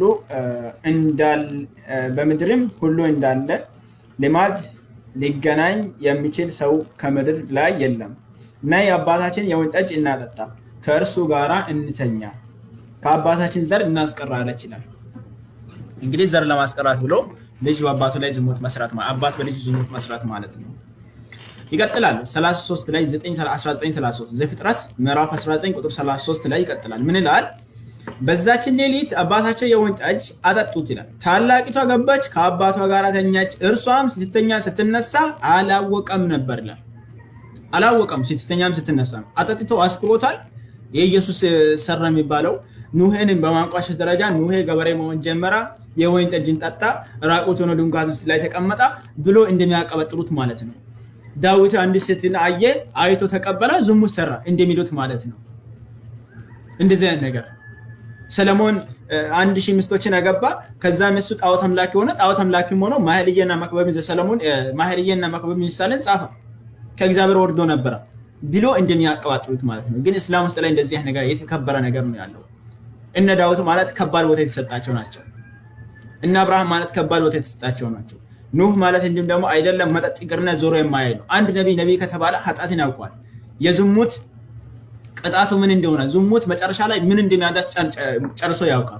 በምድርም ሁሉ እንዳለ ልማድ ሊገናኝ የሚችል ሰው ከምድር ላይ የለም እና የአባታችን የወይን ጠጅ እናጠጣ፣ ከእርሱ ጋራ እንተኛ፣ ከአባታችን ዘር እናስቀራለች ይላል። እንግዲህ ዘር ለማስቀራት ብሎ ልጅ በአባቱ ላይ ዝሙት መስራት አባት በልጅ ዝሙት መስራት ማለት ነው። ይቀጥላል 33 ላይ 1933 ዘፍጥረት ምዕራፍ 19 ቁጥር 33 ላይ ይቀጥላል። ምን ይላል? በዛችን ሌሊት አባታቸው የወይን ጠጅ አጠጡት ይላል። ታላቂቷ ገባች፣ ከአባቷ ጋር ተኛች። እርሷም ስትተኛ ስትነሳ አላወቀም ነበር ይላል። አላወቀም ስትተኛም ስትነሳ አጠጥተው አስክሮታል። የኢየሱስ ሰራ የሚባለው ኑሄን በማንቋሸሽ ደረጃ ኑሄ ገበሬ መሆን ጀመራ። የወይን ጠጅን ጠጣ፣ ራቁት ሆኖ ድንኳን ውስጥ ላይ ተቀመጠ ብሎ እንደሚያቀበጥሩት ማለት ነው። ዳዊት አንድ ሴትን አየ፣ አይቶ ተቀበለ፣ ዝሙት ሰራ እንደሚሉት ማለት ነው። እንደዚህ አይነት ነገር ሰለሞን አንድ ሺህ ሚስቶችን አገባ። ከዛም እሱ ጣዖት አምላኪ ሆነ። ጣዖት አምላኪም ሆኖ ማህልየና መክበብ ዘሰለሞን ማህልየና መክበብ ምሳሌን ጻፈ። ከእግዚአብሔር ወርዶ ነበረ ብሎ እንደሚያቀባጥሩት ማለት ነው። ግን እስላም ውስጥ ላይ እንደዚህ አይነት ነገር የተከበረ ነገር ነው ያለው። እነ ዳዊት ማለት ከባድ ቦታ የተሰጣቸው ናቸው። እነ አብርሃም ማለት ከባድ ቦታ የተሰጣቸው ናቸው። ኑህ ማለት እንዲሁም ደግሞ አይደለም መጠጥ ይቅርና ዞሮ የማያይ ነው። አንድ ነቢይ ነቢይ ከተባለ ኃጢአትን ያውቀዋል። የዝሙት ቅጣቱ ምን እንደሆነ ዝሙት መጨረሻ ላይ ምን እንደሚያዳስ ጨርሶ ያውቃል።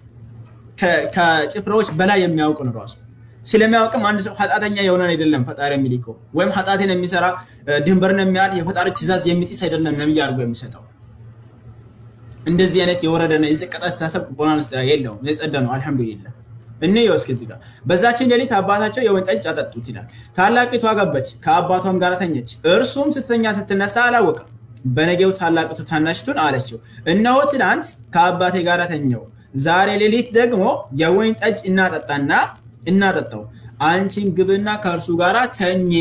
ከጭፍራዎች በላይ የሚያውቅ ነው ራሱ። ስለሚያውቅም አንድ ሰው ኃጢአተኛ የሆነ አይደለም ፈጣሪ የሚልከው ወይም ኃጢአትን የሚሰራ ድንበርን የሚያል የፈጣሪ ትእዛዝ የሚጥስ አይደለም ነቢይ አድርጎ የሚሰጠው። እንደዚህ አይነት የወረደና የዘቀጠ አስተሳሰብ ቦናን ውስጥ የለውም። የጸደ ነው። አልሐምዱሊላህ እንየው እስኪ እዚህ ጋር በዛችን ሌሊት አባታቸው የወይን ጠጅ አጠጡት ይላል። ታላቂቷ ገባች፣ ከአባቷም ጋር ተኘች። እርሱም ስትተኛ ስትነሳ አላወቀም። በነገው ታላቂቱ ታናሽቱን አለችው፣ እነሆ ትናንት ከአባቴ ጋር ተኘው፣ ዛሬ ሌሊት ደግሞ የወይን ጠጅ እናጠጣና እናጠጣው፣ አንቺን ግብና ከእርሱ ጋር ተኚ።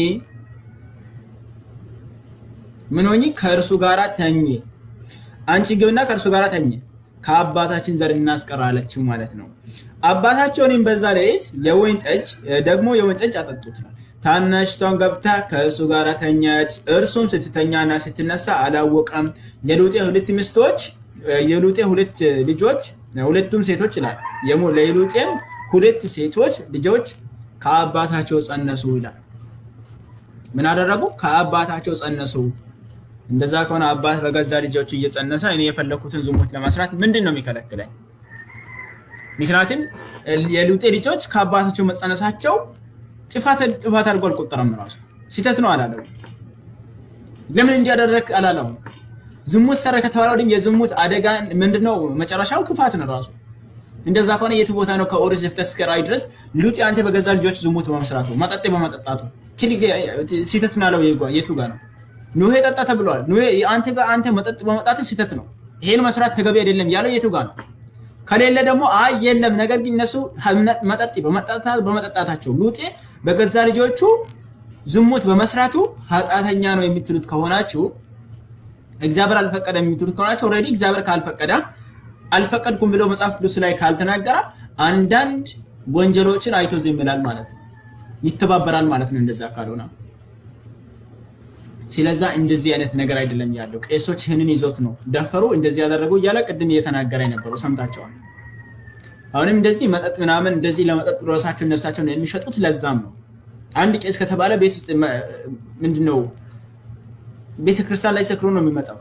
ምን ሆኚ? ከእርሱ ጋር ተኚ። አንቺ ግብና ከእርሱ ጋር ተኚ፣ ከአባታችን ዘር እናስቀር አለችው ማለት ነው። አባታቸውንም በዛ ሌሊት የወይን ጠጅ ደግሞ የወይን ጠጅ አጠጡት። ታናሽቷን ገብታ ከእሱ ጋር ተኛች። እርሱም ስትተኛና ስትነሳ አላወቀም። የሉጤ ሁለት ሚስቶች የሉጤ ሁለት ልጆች ሁለቱም ሴቶች ይላል። የሉጤም ሁለት ሴቶች ልጆች ከአባታቸው ጸነሱ ይላል። ምን አደረጉ? ከአባታቸው ጸነሱ። እንደዛ ከሆነ አባት በገዛ ልጆቹ እየጸነሰ እኔ የፈለኩትን ዝሙት ለመስራት ምንድን ነው የሚከለክለኝ? ምክንያቱም የሉጤ ልጆች ከአባታቸው መጸነሳቸው ጥፋት ጥፋት አድርጎ አልቆጠረም። ራሱ ስህተት ነው አላለው። ለምን እንዲያደረግ አላለው። ዝሙት ሰረ ከተባለ ወዲህ የዝሙት አደጋ ምንድነው? መጨረሻው ክፋት ነው ራሱ። እንደዛ ከሆነ የቱ ቦታ ነው ከኦሪት ዘፍጥረት እስከ ራዕይ ድረስ ሉጥ አንተ በገዛ ልጆች ዝሙት በመስራቱ መጠጥ በመጠጣቱ ስህተት ነው ያለው የቱ ጋር ነው? ኖሄ ጠጣ ተብሏል። ኖሄ አንተ ጋር አንተ መጠጥ በመጣት ስህተት ነው፣ ይሄን መስራት ተገቢ አይደለም ያለው የቱ ጋር ነው? ከሌለ ደግሞ አይ የለም፣ ነገር ግን እነሱ መጠጥ በመጠጣታቸው ሉጤ በገዛ ልጆቹ ዝሙት በመስራቱ ኃጢአተኛ ነው የምትሉት ከሆናችሁ እግዚአብሔር አልፈቀደ የምትሉት ከሆናችሁ ኦልሬዲ እግዚአብሔር ካልፈቀደ አልፈቀድኩም ብሎ መጽሐፍ ቅዱስ ላይ ካልተናገረ አንዳንድ ወንጀሎችን አይቶ ዝም ይላል ማለት ነው፣ ይተባበራል ማለት ነው። እንደዛ ካልሆነ ስለዛ እንደዚህ አይነት ነገር አይደለም ያለው። ቄሶች ይህንን ይዞት ነው ደፈሩ፣ እንደዚህ ያደረጉ እያለ ቅድም እየተናገረ የነበረው ሰምታቸዋል። አሁንም እንደዚህ መጠጥ ምናምን እንደዚህ ለመጠጥ ራሳቸውን ነፍሳቸውን የሚሸጡት ለዛም ነው። አንድ ቄስ ከተባለ ቤት ውስጥ ምንድነው ቤተክርስቲያን ላይ ሰክሮ ነው የሚመጣው።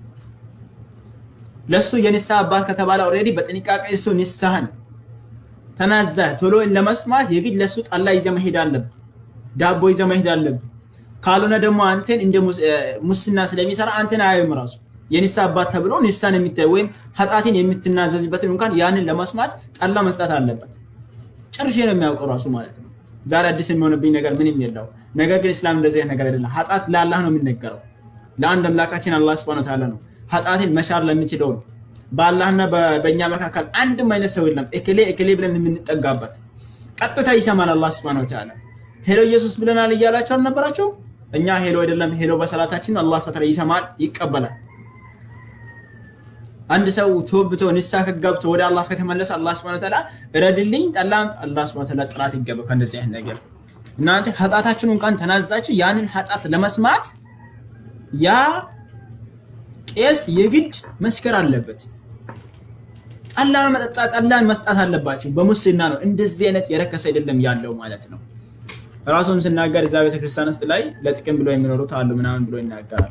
ለሱ የንስሐ አባት ከተባለ ኦልሬዲ በጥንቃቄ እሱ ንስሐን ተናዘ ቶሎ ለመስማት የግድ ለሱ ጠላ ይዘ መሄድ አለብህ፣ ዳቦ ይዘ መሄድ አለብህ። ካልሆነ ደግሞ አንተን እንደ ሙስና ስለሚሰራ አንተን አያዩም ራሱ የንስሐ አባት ተብሎ ንስሐን የሚታይ ወይም ኃጢአትን የምትናዘዝበትን እንኳን ያንን ለመስማት ጠላ መስጠት አለበት። ጨርሼ ነው የሚያውቀው ራሱ ማለት ነው። ዛሬ አዲስ የሚሆንብኝ ነገር ምንም የለው። ነገር ግን እስላም እንደዚህ አይነት ነገር አይደለም። ኃጢአት ለአላህ ነው የሚነገረው፣ ለአንድ አምላካችን አላህ ስብሐነ ወተዓላ ነው። ኃጢአትን መሻር ለሚችለው ነው። በአላህና በእኛ መካከል አንድም አይነት ሰው የለም። እክሌ እክሌ ብለን የምንጠጋበት ቀጥታ ይሰማል አላህ ስብሐነ ወተዓላ። ሄሎ ኢየሱስ ብለናል እያላቸው አልነበራቸው? እኛ ሄሎ አይደለም ሄሎ በሰላታችን አላህ ስብሐነ ወተዓላ ይሰማል፣ ይቀበላል። አንድ ሰው ተወብቶ ንስሐ ከገብቶ ወደ አላህ ከተመለሰ አላህ ስብሐነ ወተዓላ እረድልኝ ጠላም አላህ ስብሐነ ወተዓላ ጥራት ይገባ ከእንደዚህ አይነት ነገር እናንተ ኃጢአታችሁን እንኳን ተናዛችሁ ያንን ኃጢአት ለመስማት ያ ቄስ የግድ መስከር አለበት። ጠላን መጠጣ ጠላን መስጣት አለባቸው። በሙስና ነው። እንደዚህ አይነት የረከሰ አይደለም ያለው ማለት ነው። ራሱም ስናገር እዛ ቤተክርስቲያን ውስጥ ላይ ለጥቅም ብሎ የሚኖሩት አሉ ምናምን ብሎ ይናገራል።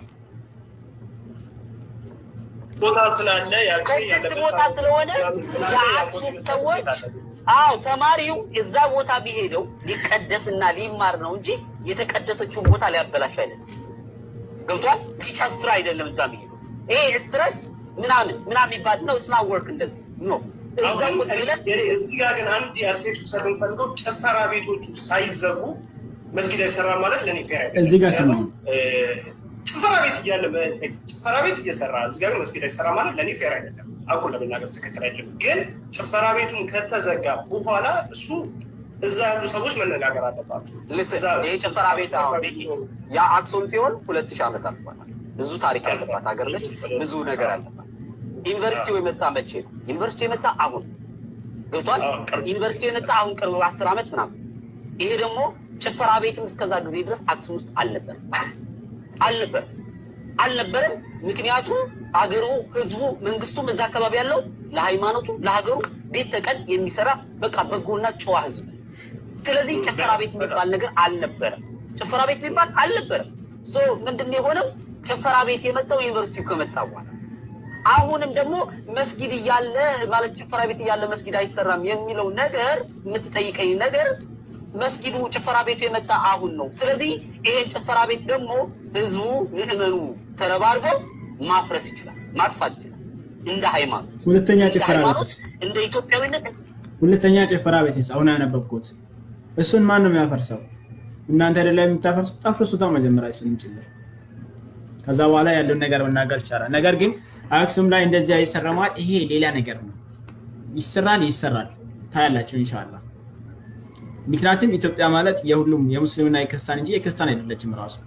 ቦታ ስላለ ቅድስት ቦታ ስለሆነ የአክሱም ሰዎች አዎ ተማሪው እዛ ቦታ ቢሄደው ሊቀደስና ሊማር ነው እንጂ የተቀደሰችውን ቦታ ሊያበላሽ አይደለም። ገብቷል? ሊጨፍር አይደለም እዛ ቢሄደው ይሄ ስትረስ ምናምን ምናምን የሚባል ነው። ስና ወርክ እንደዚህ ኖ እዛ ቁጭ ብለን እዚህ ጋር ግን አንድ የአሴት ሰር የምፈልገው ጭፈራ ቤቶቹ ሳይዘጉ መስጊድ አይሰራ ማለት ለእኔ ፌር አይደለም። እዚህ ጋር ስማ ጭፈራ ቤት እያለ ጭፈራ ቤት እየሰራ እዚህ ጋር መስጊድ አይሰራ ማለት ለእኔ ፌር አይደለም። አቁን ለመናገር ትክክል አይደለም። ግን ጭፈራ ቤቱን ከተዘጋ በኋላ እሱ እዛ ያሉ ሰዎች መነጋገር አለባቸው። ይሄ ጭፈራ ቤት አሁን ቤኪ ያ አክሱም ሲሆን ሁለት ሺህ ዓመት አልፏታል። ብዙ ታሪክ ያለባት ሀገር ነች። ብዙ ነገር አለባት። ዩኒቨርሲቲው የመጣ መቼ ነው? ዩኒቨርሲቲው የመጣ አሁን ገብቷል። ዩኒቨርሲቲው የመጣ አሁን ቅርብ አስር ዓመት ምናምን። ይሄ ደግሞ ጭፈራ ቤትም እስከዛ ጊዜ ድረስ አክሱም ውስጥ አልነበረም አልነበረም አልነበረም። ምክንያቱም አገሩ፣ ህዝቡ፣ መንግስቱም እዛ አካባቢ ያለው ለሃይማኖቱ ለሀገሩ ቤት ተቀን የሚሰራ በቃ በጎና ጨዋ ህዝብ። ስለዚህ ጭፈራ ቤት የሚባል ነገር አልነበረም። ጭፈራ ቤት የሚባል አልነበረም። ምንድን ነው የሆነው? ጭፈራ ቤት የመጣው ዩኒቨርሲቲው ከመጣ በኋላ አሁንም ደግሞ መስጊድ እያለ ማለት ጭፈራ ቤት እያለ መስጊድ አይሰራም የሚለው ነገር የምትጠይቀኝ ነገር መስጊዱ ጭፈራ ቤቱ የመጣ አሁን ነው። ስለዚህ ይሄን ጭፈራ ቤት ደግሞ ህዝቡ ምዕመኑ ተረባርቦ ማፍረስ ይችላል፣ ማጥፋት ይችላል። እንደ ሃይማኖት ሁለተኛ እንደ ጭፈራ ሃይማኖት ቤትስ እንደ ኢትዮጵያዊነት ሁለተኛ ጭፈራ ቤትስ አሁን ያነበብኩት እሱን ማን ነው የሚያፈርሰው? እናንተ አይደለ የምታፈርሱት? አፍርሱታ መጀመሪያ እሱን ጭምር። ከዛ በኋላ ያለውን ነገር መናገር ይቻላል። ነገር ግን አክሱም ላይ እንደዚያ ይሰረማል። ይሄ ሌላ ነገር ነው። ይሰራል ይሰራል፣ ታያላችሁ ኢንሻላህ። ምክንያቱም ኢትዮጵያ ማለት የሁሉም የሙስሊምና የክርስቲያን እንጂ የክርስቲያን አይደለችም ራሱ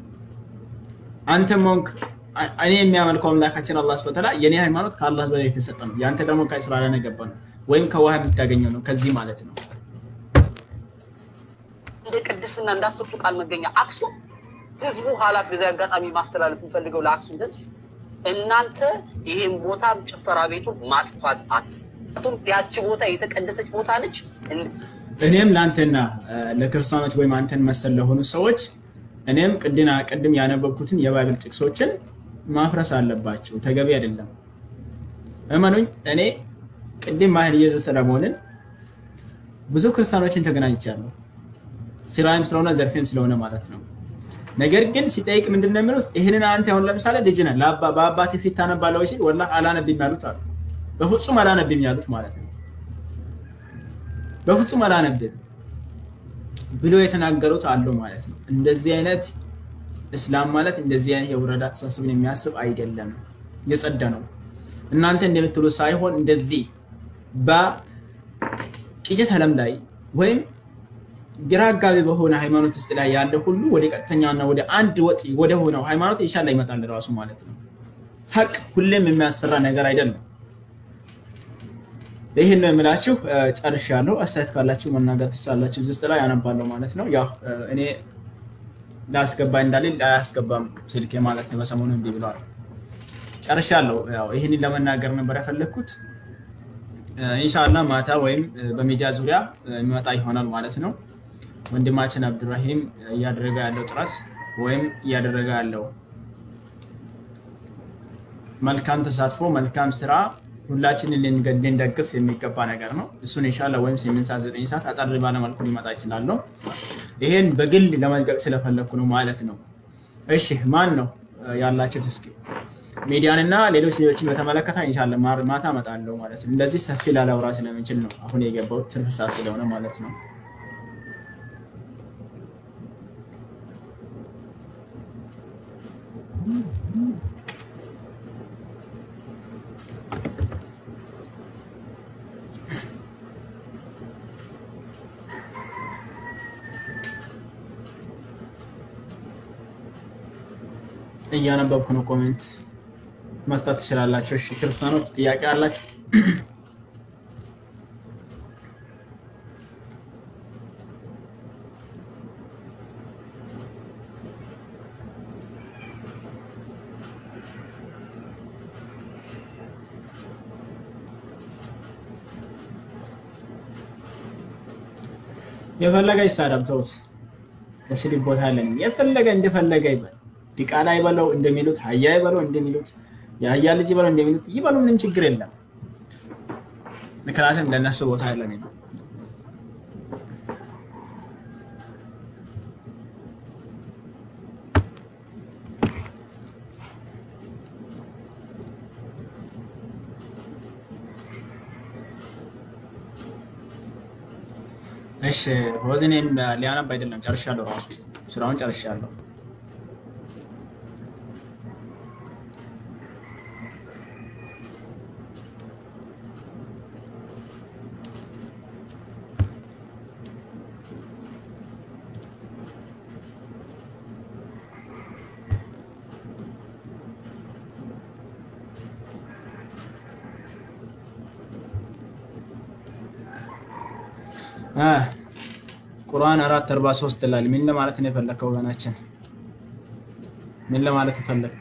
አንተም ሆንክ እኔ የሚያመልከው አምላካችን አላህ ስብሐ ወተዓላ የኔ ሃይማኖት ከአላህ በላይ የተሰጠ ነው። የአንተ ደግሞ ከእስራኤል የገባ ነው ወይም ከውሃ የምታገኘው ነው። ከዚህ ማለት ነው እንደ ቅድስና እንዳስርቱ ቃል መገኛ አክሱም ህዝቡ ኃላፊ በዚህ አጋጣሚ ማስተላለፍ የሚፈልገው ለአክሱም ህዝብ እናንተ ይሄን ቦታ ጭፈራ ቤቱ ማጥፋት አቱም ያቺ ቦታ የተቀደሰች ቦታ ነች። እኔም ለአንተና ለክርስቲያኖች ወይም አንተን መሰል ለሆኑ ሰዎች እኔም ቅድና ቅድም ያነበብኩትን የባይብል ጥቅሶችን ማፍረስ አለባቸው። ተገቢ አይደለም። እመኑኝ፣ እኔ ቅድም ማህል ኢየሱስ ሰለሞንን ብዙ ክርስቲያኖችን ተገናኝቻለሁ። ስራም ስለሆነ ዘርፌም ስለሆነ ማለት ነው። ነገር ግን ሲጠይቅ ምንድን ነው የሚሉት? ይህንን አንተ አሁን ለምሳሌ ልጅ ነህ በአባት ፊት ታነባለህ ወይ ሲል ወላሂ አላነብም ያሉት አሉ። በፍጹም አላነብም ያሉት ማለት ነው። በፍጹም አላነብም ብሎ የተናገሩት አሉ ማለት ነው። እንደዚህ አይነት እስላም ማለት እንደዚህ አይነት የውረዳ አስተሳሰብን የሚያስብ አይደለም፣ የጸዳ ነው። እናንተ እንደምትሉት ሳይሆን እንደዚህ በቅጭት ዓለም ላይ ወይም ግራ አጋቢ በሆነ ሃይማኖት ውስጥ ላይ ያለ ሁሉ ወደ ቀጥተኛና ወደ አንድ ወጥ ወደ ሆነው ሃይማኖት ኢንሻላ ይመጣል ራሱ ማለት ነው። ሀቅ ሁሌም የሚያስፈራ ነገር አይደለም። ይህን ነው የምላችሁ። ጨርሻለሁ። አስተያየት ካላችሁ መናገር ትችላላችሁ። እዚህ ውስጥ ላይ ያነባለሁ ማለት ነው። ያው እኔ ላስገባ እንዳልል አያስገባም ስልኬ ማለት ነው። በሰሞኑ እምቢ ብለዋል። ጨርሻለሁ። ያው ይህንን ለመናገር ነበር የፈለግኩት። ኢንሻላ ማታ ወይም በሚዲያ ዙሪያ የሚመጣ ይሆናል ማለት ነው። ወንድማችን አብዱራሂም እያደረገ ያለው ጥረት ወይም እያደረገ ያለው መልካም ተሳትፎ፣ መልካም ስራ ሁላችንን ልንደግፍ የሚገባ ነገር ነው። እሱን ኢንሻላ ወይም ስምንት ሰዓት ዘጠኝ ሰዓት አጠር ባለ መልኩ ሊመጣ ይችላለሁ። ይሄን በግል ለመልቀቅ ስለፈለግኩ ነው ማለት ነው። እሺ ማን ነው ያላችሁት? እስኪ ሚዲያንና ሌሎች ሌሎችን በተመለከተ ኢንሻላ ማታ እመጣለሁ ማለት ነው። እንደዚህ ሰፊ ላላውራ ስለምንችል ነው አሁን የገባሁት ትርፍ ሰዓት ስለሆነ ማለት ነው። እያነበብኩ ነው። ኮሜንት መስጠት ትችላላችሁ። እሺ ክርስቲያኖች ጥያቄ አላችሁ? የፈለገ ይሳደብ፣ ተውት። ለስድብ ቦታ የለንም። የፈለገ እንደፈለገ ይበል። ዲቃላ ይበለው እንደሚሉት ሀያ ይበለው እንደሚሉት የሀያ ልጅ ይበለው እንደሚሉት ይበሉ፣ ምንም ችግር የለም። ምክንያቱም ለእነሱ ቦታ የለንም። እሺ ሆዝኔም ሊያነብ አይደለም፣ ጨርሻለሁ። ራሱ ስራውን ጨርሻለሁ። ቁርአን አራት አርባ ሶስት ይላል። ምን ለማለት ነው የፈለግከው ወገናችን? ምን ለማለት የፈለግ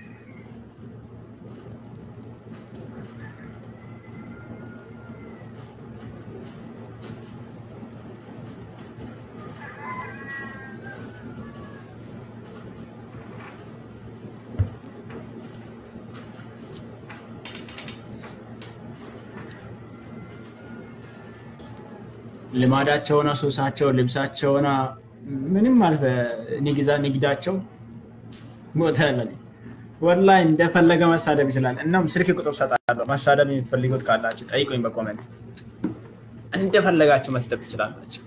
ልማዳቸውና ሱሳቸው ልብሳቸውና ምንም አልፈ ንግዳቸው ሞተ ያለ ወላሂ እንደፈለገ መሳደብ ይችላል። እናም ስልክ ቁጥር ሰጣለሁ። መሳደብ የምትፈልጉት ካላችሁ ጠይቁኝ በኮመንት እንደፈለጋችሁ መስጠት ትችላላችሁ።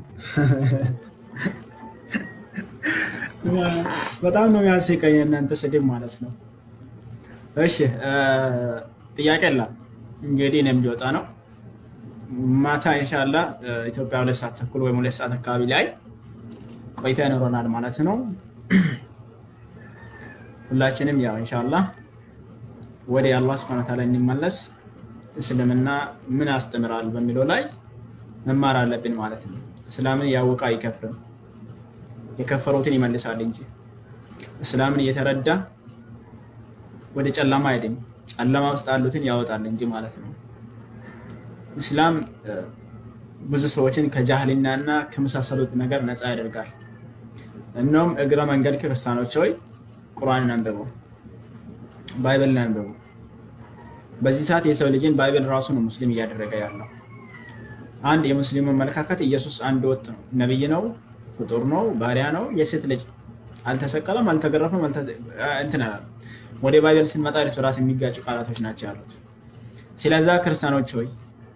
በጣም ነው የሚያስቀኝ እናንተ ስድብ ማለት ነው። እሺ ጥያቄ የለም እንግዲህ እኔም ሊወጣ ነው። ማታ ኢንሻላ ኢትዮጵያ ሁለት ሰዓት ተኩል ወይም ሁለት ሰዓት አካባቢ ላይ ቆይታ ይኖረናል ማለት ነው። ሁላችንም ያው ኢንሻላ ወደ አላህ ስብሐነ ወተዓላ እንመለስ እስልምና ምን ያስተምራል በሚለው ላይ መማር አለብን ማለት ነው። እስላምን ያወቀ አይከፍርም፣ የከፈሩትን ይመልሳል እንጂ እስላምን እየተረዳ ወደ ጨለማ አይድም፣ ጨለማ ውስጥ ያሉትን ያወጣል እንጂ ማለት ነው። እስላም ብዙ ሰዎችን ከጃህልና እና ከመሳሰሉት ነገር ነፃ ያደርጋል። እኖም እግረ መንገድ ክርስቲያኖች ሆይ ቁርአንን አንብቡ፣ ባይብልን አንብቡ። በዚህ ሰዓት የሰው ልጅን ባይብል ራሱ ነው ሙስሊም እያደረገ ያለው። አንድ የሙስሊሙ አመለካከት ኢየሱስ አንድ ወጥ ነው፣ ነብይ ነው፣ ፍጡር ነው፣ ባሪያ ነው፣ የሴት ልጅ አልተሰቀለም፣ አልተገረፈም፣ እንትን ወደ ባይብል ስንመጣ እርስ በራስ የሚጋጩ ቃላቶች ናቸው ያሉት። ስለዛ ክርስቲያኖች ሆይ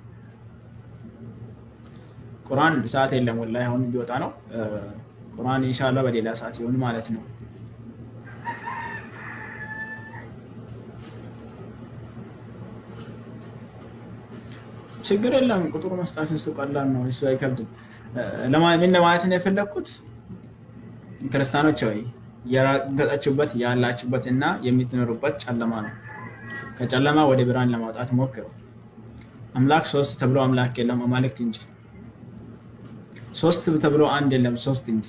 ቁርአን ሰዓት የለም ወላሂ አሁን ሊወጣ ነው። ቁርአን ኢንሻላህ በሌላ ሰዓት ሲሆን ማለት ነው። ችግር የለም። ቁጥሩ መስጣት እሱ ቀላል ነው፣ እሱ አይከብድም። ምን ለማለት ነው የፈለግኩት ክርስቲያኖች ወይ የረገጣችሁበት ያላችሁበት እና የምትኖሩበት ጨለማ ነው። ከጨለማ ወደ ብርሃን ለማውጣት ሞክሩ። አምላክ ሶስት ተብሎ አምላክ የለም አማልክት እንጂ ሶስት ተብሎ አንድ የለም ሶስት እንጂ።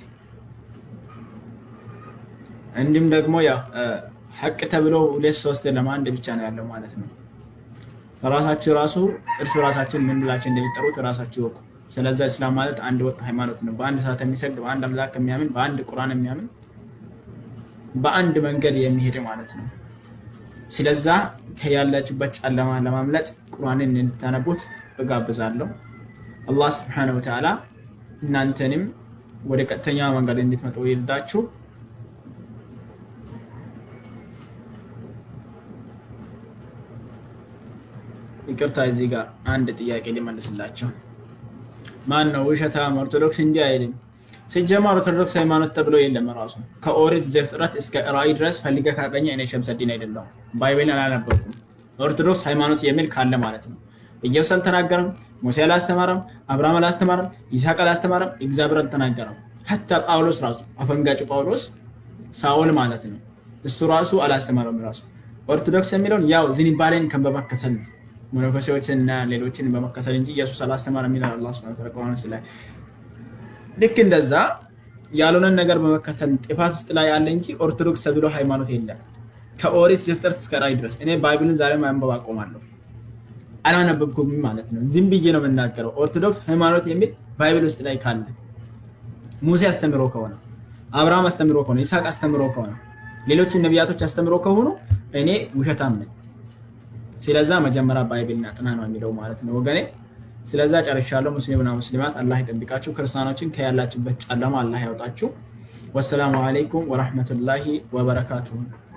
እንዲሁም ደግሞ ያው ሀቅ ተብሎ ሁለት ሶስት የለም አንድ ብቻ ነው ያለው ማለት ነው። ራሳችሁ ራሱ እርስ በራሳችን ምን ብላችሁ እንደሚጠሩት ራሳችሁ ወቁ። ስለዛ እስላም ማለት አንድ ወጥ ሃይማኖት ነው። በአንድ ሰዓት የሚሰግድ በአንድ አምላክ የሚያምን በአንድ ቁርአን የሚያምን በአንድ መንገድ የሚሄድ ማለት ነው። ስለዛ ከያላችሁበት ጨለማ ለማምለጥ ቁርአንን እንድታነቡት እጋብዛለሁ። አላህ ስብሐነሁ ወተዓላ እናንተንም ወደ ቀጥተኛ መንገድ እንድትመጡ ይርዳችሁ። ይቅርታ እዚህ ጋር አንድ ጥያቄ ሊመልስላቸው። ማን ነው ውሸታም? ኦርቶዶክስ እንዲህ አይልም። ሲጀመር ኦርቶዶክስ ሃይማኖት ተብሎ የለም። ራሱ ከኦሪት ዘፍጥረት እስከ ራእይ ድረስ ፈልገ ካገኘ እኔ ሸምሰዲን አይደለሁም። ባይብልን አላነበብኩም። ኦርቶዶክስ ሃይማኖት የሚል ካለ ማለት ነው። ኢየሱስ አልተናገረም፣ ሙሴ አላስተማረም፣ አብርሃም አላስተማረም፣ ይስሐቅ አላስተማረም፣ እግዚአብሔር አልተናገረም። ሀታ ጳውሎስ ራሱ አፈንጋጭ ጳውሎስ ሳውል ማለት ነው እሱ ራሱ አላስተማረም። ራሱ ኦርቶዶክስ የሚለውን ያው ዝንባሌን በመከተል ነው መነኮሴዎችን እና ሌሎችን በመከተል እንጂ ኢየሱስ አላስተማረም ይላል አላህ ሱብሐነሁ ወተዓላ ቁርአን ላይ። ልክ እንደዛ ያልሆነን ነገር በመከተል ጥፋት ውስጥ ላይ ያለ እንጂ ኦርቶዶክስ ተብሎ ሃይማኖት የለም። ከኦሪት ዘፍጥረት እስከ ራእይ ድረስ እኔ ባይብልን ዛሬ ማንበብ አቆማለሁ። አላነበብኩም ማለት ነው። ዝም ብዬ ነው የምናገረው። ኦርቶዶክስ ሃይማኖት የሚል ባይብል ውስጥ ላይ ካለ ሙሴ አስተምሮ ከሆነ አብርሃም አስተምሮ ከሆነ ይስሐቅ አስተምሮ ከሆነ ሌሎችን ነቢያቶች አስተምሮ ከሆኑ እኔ ውሸታም ነኝ። ስለዛ መጀመሪያ ባይብልና ጥና ነው የሚለው ማለት ነው ወገኔ። ስለዛ ጨርሻለሁ። ሙስሊምና ሙስሊማት አላህ ይጠብቃችሁ። ክርስቲያኖችን ከያላችሁበት ጨለማ አላህ ያውጣችሁ። ወሰላሙ አለይኩም ወረሕመቱላሂ ወበረካቱሁ።